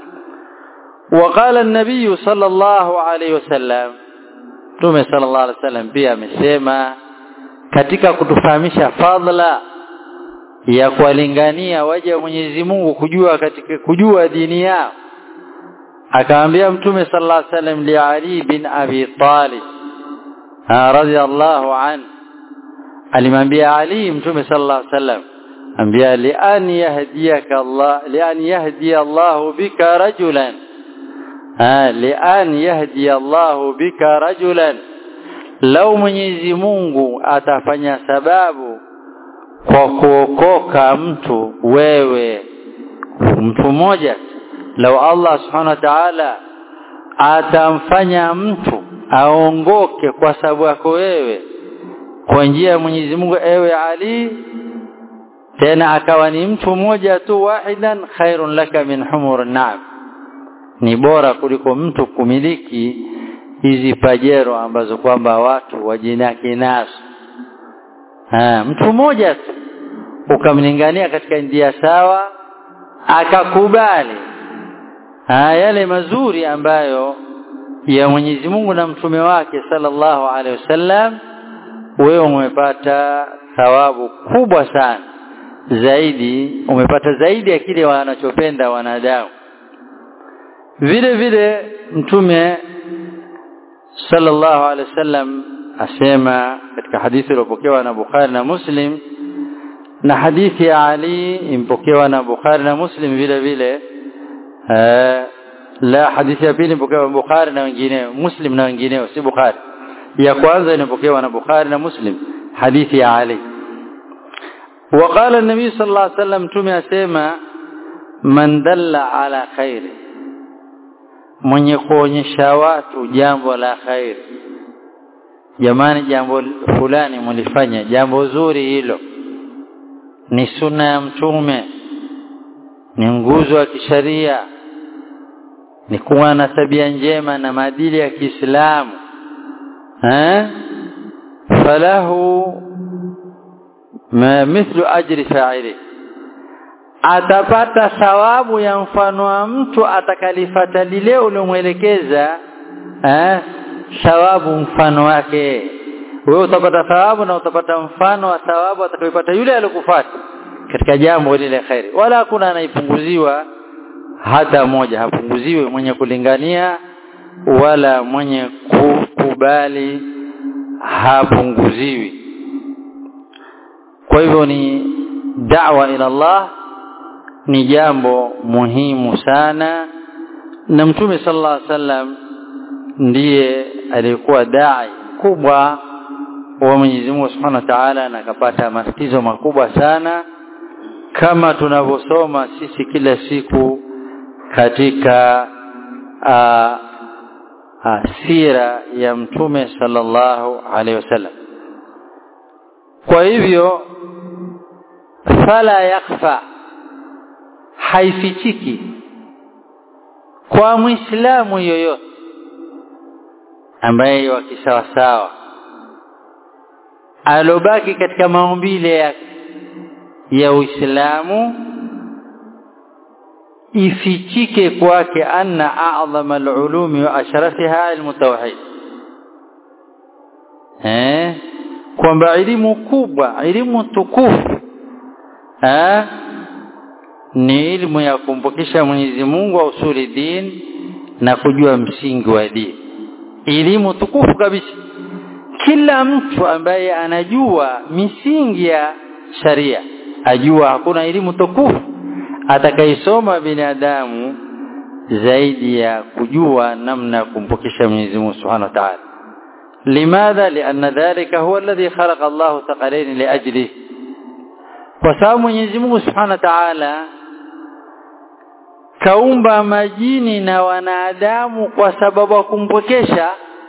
[SPEAKER 1] وقال النبي صلى الله عليه وسلم Mtume sallallahu alaihi wasallam pia amesema katika kutufahamisha fadhila ya kuwalingania waja wa Mwenyezi Mungu kujua katika kujua dini yao akamwambia mtume sallallahu alaihi wasallam li Ali bin Abi Talib radhiyallahu an alimwambia Ali mtume sallallahu alaihi wasallam ambia li an yahdiyaka Allah li an yahdi Allah bika rajulan lian yahdi Allahu bika rajulan lau Mwenyezi Mungu atafanya sababu kwa kuokoka mtu wewe mtu mmoja lau Allah subhanahu wa ta'ala atamfanya mtu aongoke kwa sababu yako wewe kwa njia ya Mwenyezi Mungu ewe Ali tena akawa ni mtu mmoja tu wahidan khairun laka min humur na'am ni bora kuliko mtu kumiliki hizi pajero ambazo kwamba watu wajinaki nazo ha, mtu mmoja tu ukamlingania katika njia sawa akakubali ha, yale mazuri ambayo ya Mwenyezi Mungu na mtume wake sallallahu alaihi wasallam wewe umepata thawabu kubwa sana zaidi umepata zaidi ya kile wanachopenda wanadamu vile vile mtume sallallahu alaihi wasallam asema katika hadithi iliyopokewa na Bukhari na Muslim na hadithi ya Ali impokewa na Bukhari na Muslim vile vile la hadithi ya pili impokewa na Bukhari na wengineo Muslim na wengineo si Bukhari ya kwanza inapokewa na Bukhari na Muslim hadithi ya Ali وقال النبي صلى الله عليه وسلم تمي اسما من دل على خير mwenye kuonyesha watu jambo la khair jamani jambo fulani mlifanya jambo zuri hilo ni sunna ya mtume ni nguzo ya kisharia ni kuwa na tabia njema na maadili ya Kiislamu eh falahu ma mithlu ajri fa'ili atapata thawabu ya mfano wa mtu atakalifata lile uliomwelekeza eh thawabu mfano wake wewe utapata thawabu na utapata mfano wa thawabu atakayopata yule aliyokufuata katika jambo lile khairi wala hakuna anaipunguziwa hata moja hapunguziwi mwenye kulingania wala mwenye kukubali hapunguziwi kwa hivyo ni da'wa ila Allah ni jambo muhimu sana na mtume sallallahu alaihi wasallam ndiye aliyekuwa dai kubwa wa Mwenyezi Mungu Subhanahu wa Ta'ala na akapata matatizo makubwa sana kama tunavyosoma sisi kila siku katika a, a, sira ya mtume sallallahu alaihi wasallam kwa hivyo fala yakfa haifichiki kwa muislamu yoyote ambaye wa kisawasawa alobaki katika maumbile ya, ya Uislamu ifichike kwake anna a'zama al-ulumi wa ashrafiha ilmu tauhid eh kwamba elimu kubwa elimu tukufu eh ni elimu ya kumpokesha Mwenyezi Mungu wa usuli din na kujua msingi wa dini elimu tukufu kabisa kila mtu ambaye anajua misingi ya sharia ajua hakuna elimu tukufu atakaisoma binadamu zaidi ya kujua namna ya kumpokesha Mwenyezi Mungu Subhanahu wa Ta'ala لماذا لأن ذلك هو الذي خلق الله ثقلين لأجله وسبب Mwenyezi Mungu Subhanahu wa Ta'ala kaumba majini na wanadamu kwa sababu ya kumpokesha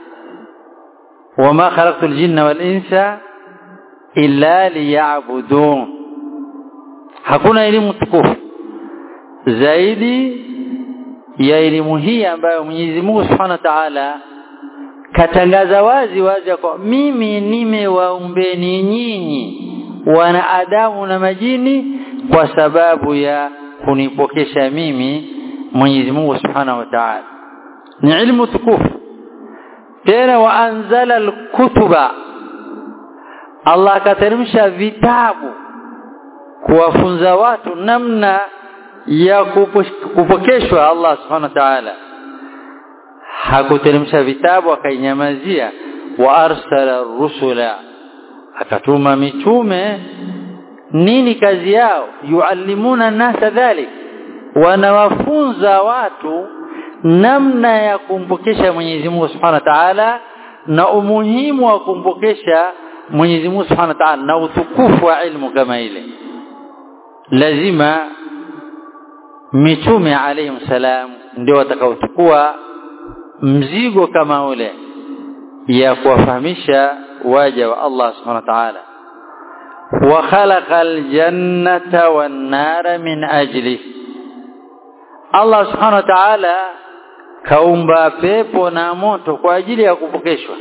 [SPEAKER 1] wama khalaqtul jinna wal insa illa liya'budun hakuna elimu tukufu zaidi ya elimu hii ambayo Mwenyezi Mungu Subhanahu wa Ta'ala katangaza wazi wazi kwa mimi nimewaumbeni nyinyi wanadamu na majini kwa sababu ya kunipokesha mimi Mwenyezi Mungu Subhanahu wa Ta'ala ni ilmu tukufu tena waanzala alkutuba Allah akateremsha vitabu kuwafunza watu namna ya kupokeshwa Allah Subhanahu wa Ta'ala hakuteremsha vitabu akainyamazia wa arsala rusula akatuma mitume nini kazi yao yuallimuna nasa dhalik wanawafunza watu namna ya kumpokesha Mwenyezi Mungu Subhanahu wa Ta'ala na umuhimu wa kumpokesha Mwenyezi Mungu Subhanahu wa Ta'ala na utukufu wa ilmu kama ile lazima mitume alayhim salam ndio watakaochukua mzigo kama ule ya kuwafahamisha waja wa Allah Subhanahu wa Ta'ala wa khalaqal jannata wan nara min ajli Allah Subhanahu wa Ta'ala kaumba pepo na moto kwa ajili ya kupokeshwa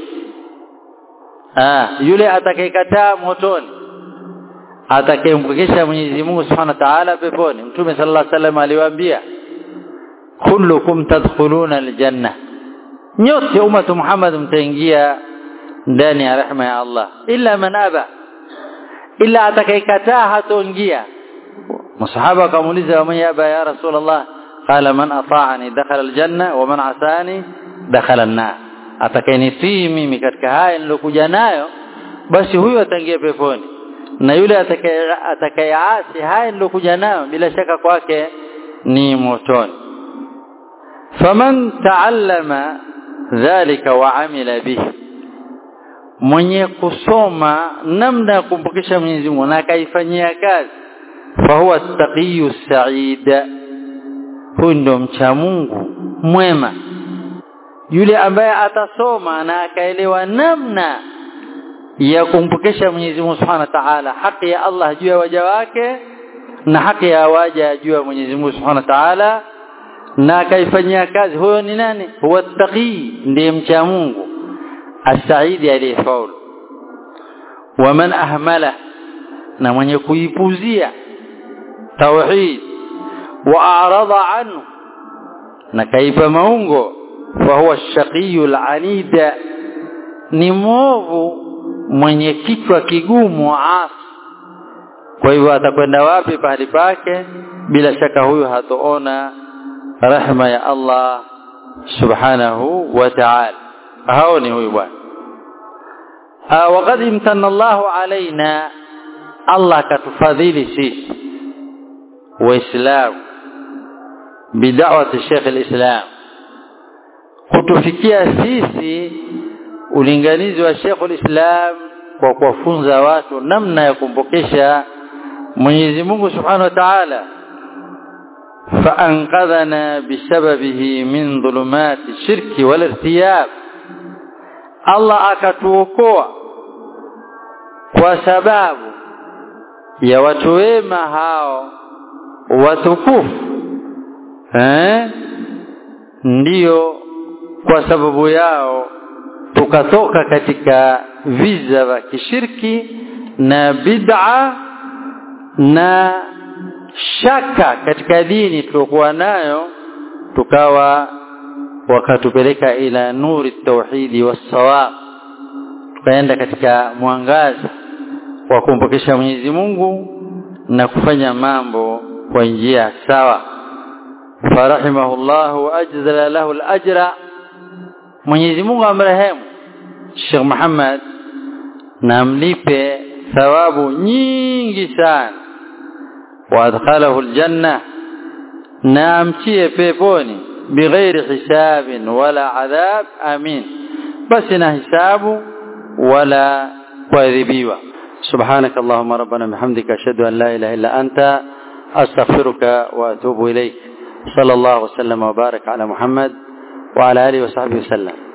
[SPEAKER 1] ah yule atakayekataa motoni atakayempokesha Mwenyezi Mungu Subhanahu wa Ta'ala peponi Mtume sallallahu alaihi wasallam aliwaambia kullukum tadkhuluna aljanna nyote umatu Muhammad mtaingia ndani ya rehema ya Allah illa man aba illa atakayekataa hatoingia masahaba akamuuliza wa man yaba ya rasulullah qala man ata'ani dakhala aljanna wa man asani dakhala an-nar atakayenitii mimi katika haya nilokuja nayo basi huyo ataingia peponi na yule atakayeasi haya nilokuja nayo bila shaka kwake ni motoni faman taallama dhalika wa amila bihi mwenye kusoma namna ya kumpokesha Mwenyezi Mungu na akaifanyia kazi fahuwa taqiyu sa'id huyu ndo mcha Mungu mwema yule ambaye atasoma na akaelewa namna ya kumpokesha Mwenyezi Mungu Subhanahu wa Ta'ala haki ya Allah juu ya waja wake na haki ya waja juu ya Mwenyezi Mungu Subhanahu wa Ta'ala na akaifanyia kazi huyo ni nani huwa taqi ndiye mcha Mungu asaidi aliyefaulu waman ahmala na mwenye kuipuzia tauhid wa a'rada anhu na kaipa maungo fa huwa shaqiyul anida ni mwovu mwenye kichwa kigumu asi kwa hivyo atakwenda wapi pahali pake bila shaka huyu hatoona rehema ya Allah subhanahu wa ta'ala hao ni huyu bwana وقد امتن الله علينا الله كتفضيل سيس وإسلام بدعوة الشيخ الإسلام kutufikia sisi ulinganizi wa Sheikhul Islam kwa kuwafunza watu namna ya kumpokesha Mwenyezi Mungu Subhanahu wa Ta'ala فأنقذنا بسببه من ظلمات الشرك والارتياب Allah akatuokoa kwa sababu ya watu wema hao watukufu eh ndiyo kwa sababu yao tukatoka katika viza vya kishirki na bid'a na shaka katika dini tuliokuwa nayo tukawa wakatupeleka ila nuri tauhidi wassawab tukaenda katika mwangaza wa kumpokesha Mwenyezi Mungu na kufanya mambo kwa njia sawa farahimahullah wa ajzala lahu al-ajra Mwenyezi Mungu amrehemu Sheikh Muhammad na amlipe thawabu nyingi sana wa adkhalahu al-janna na amtie peponi بغير حساب ولا عذاب امين بس حساب ولا كذبيوا سبحانك اللهم ربنا بحمدك اشهد ان لا اله الا انت استغفرك واتوب اليك صلى الله وسلم وبارك على محمد وعلى اله وصحبه وسلم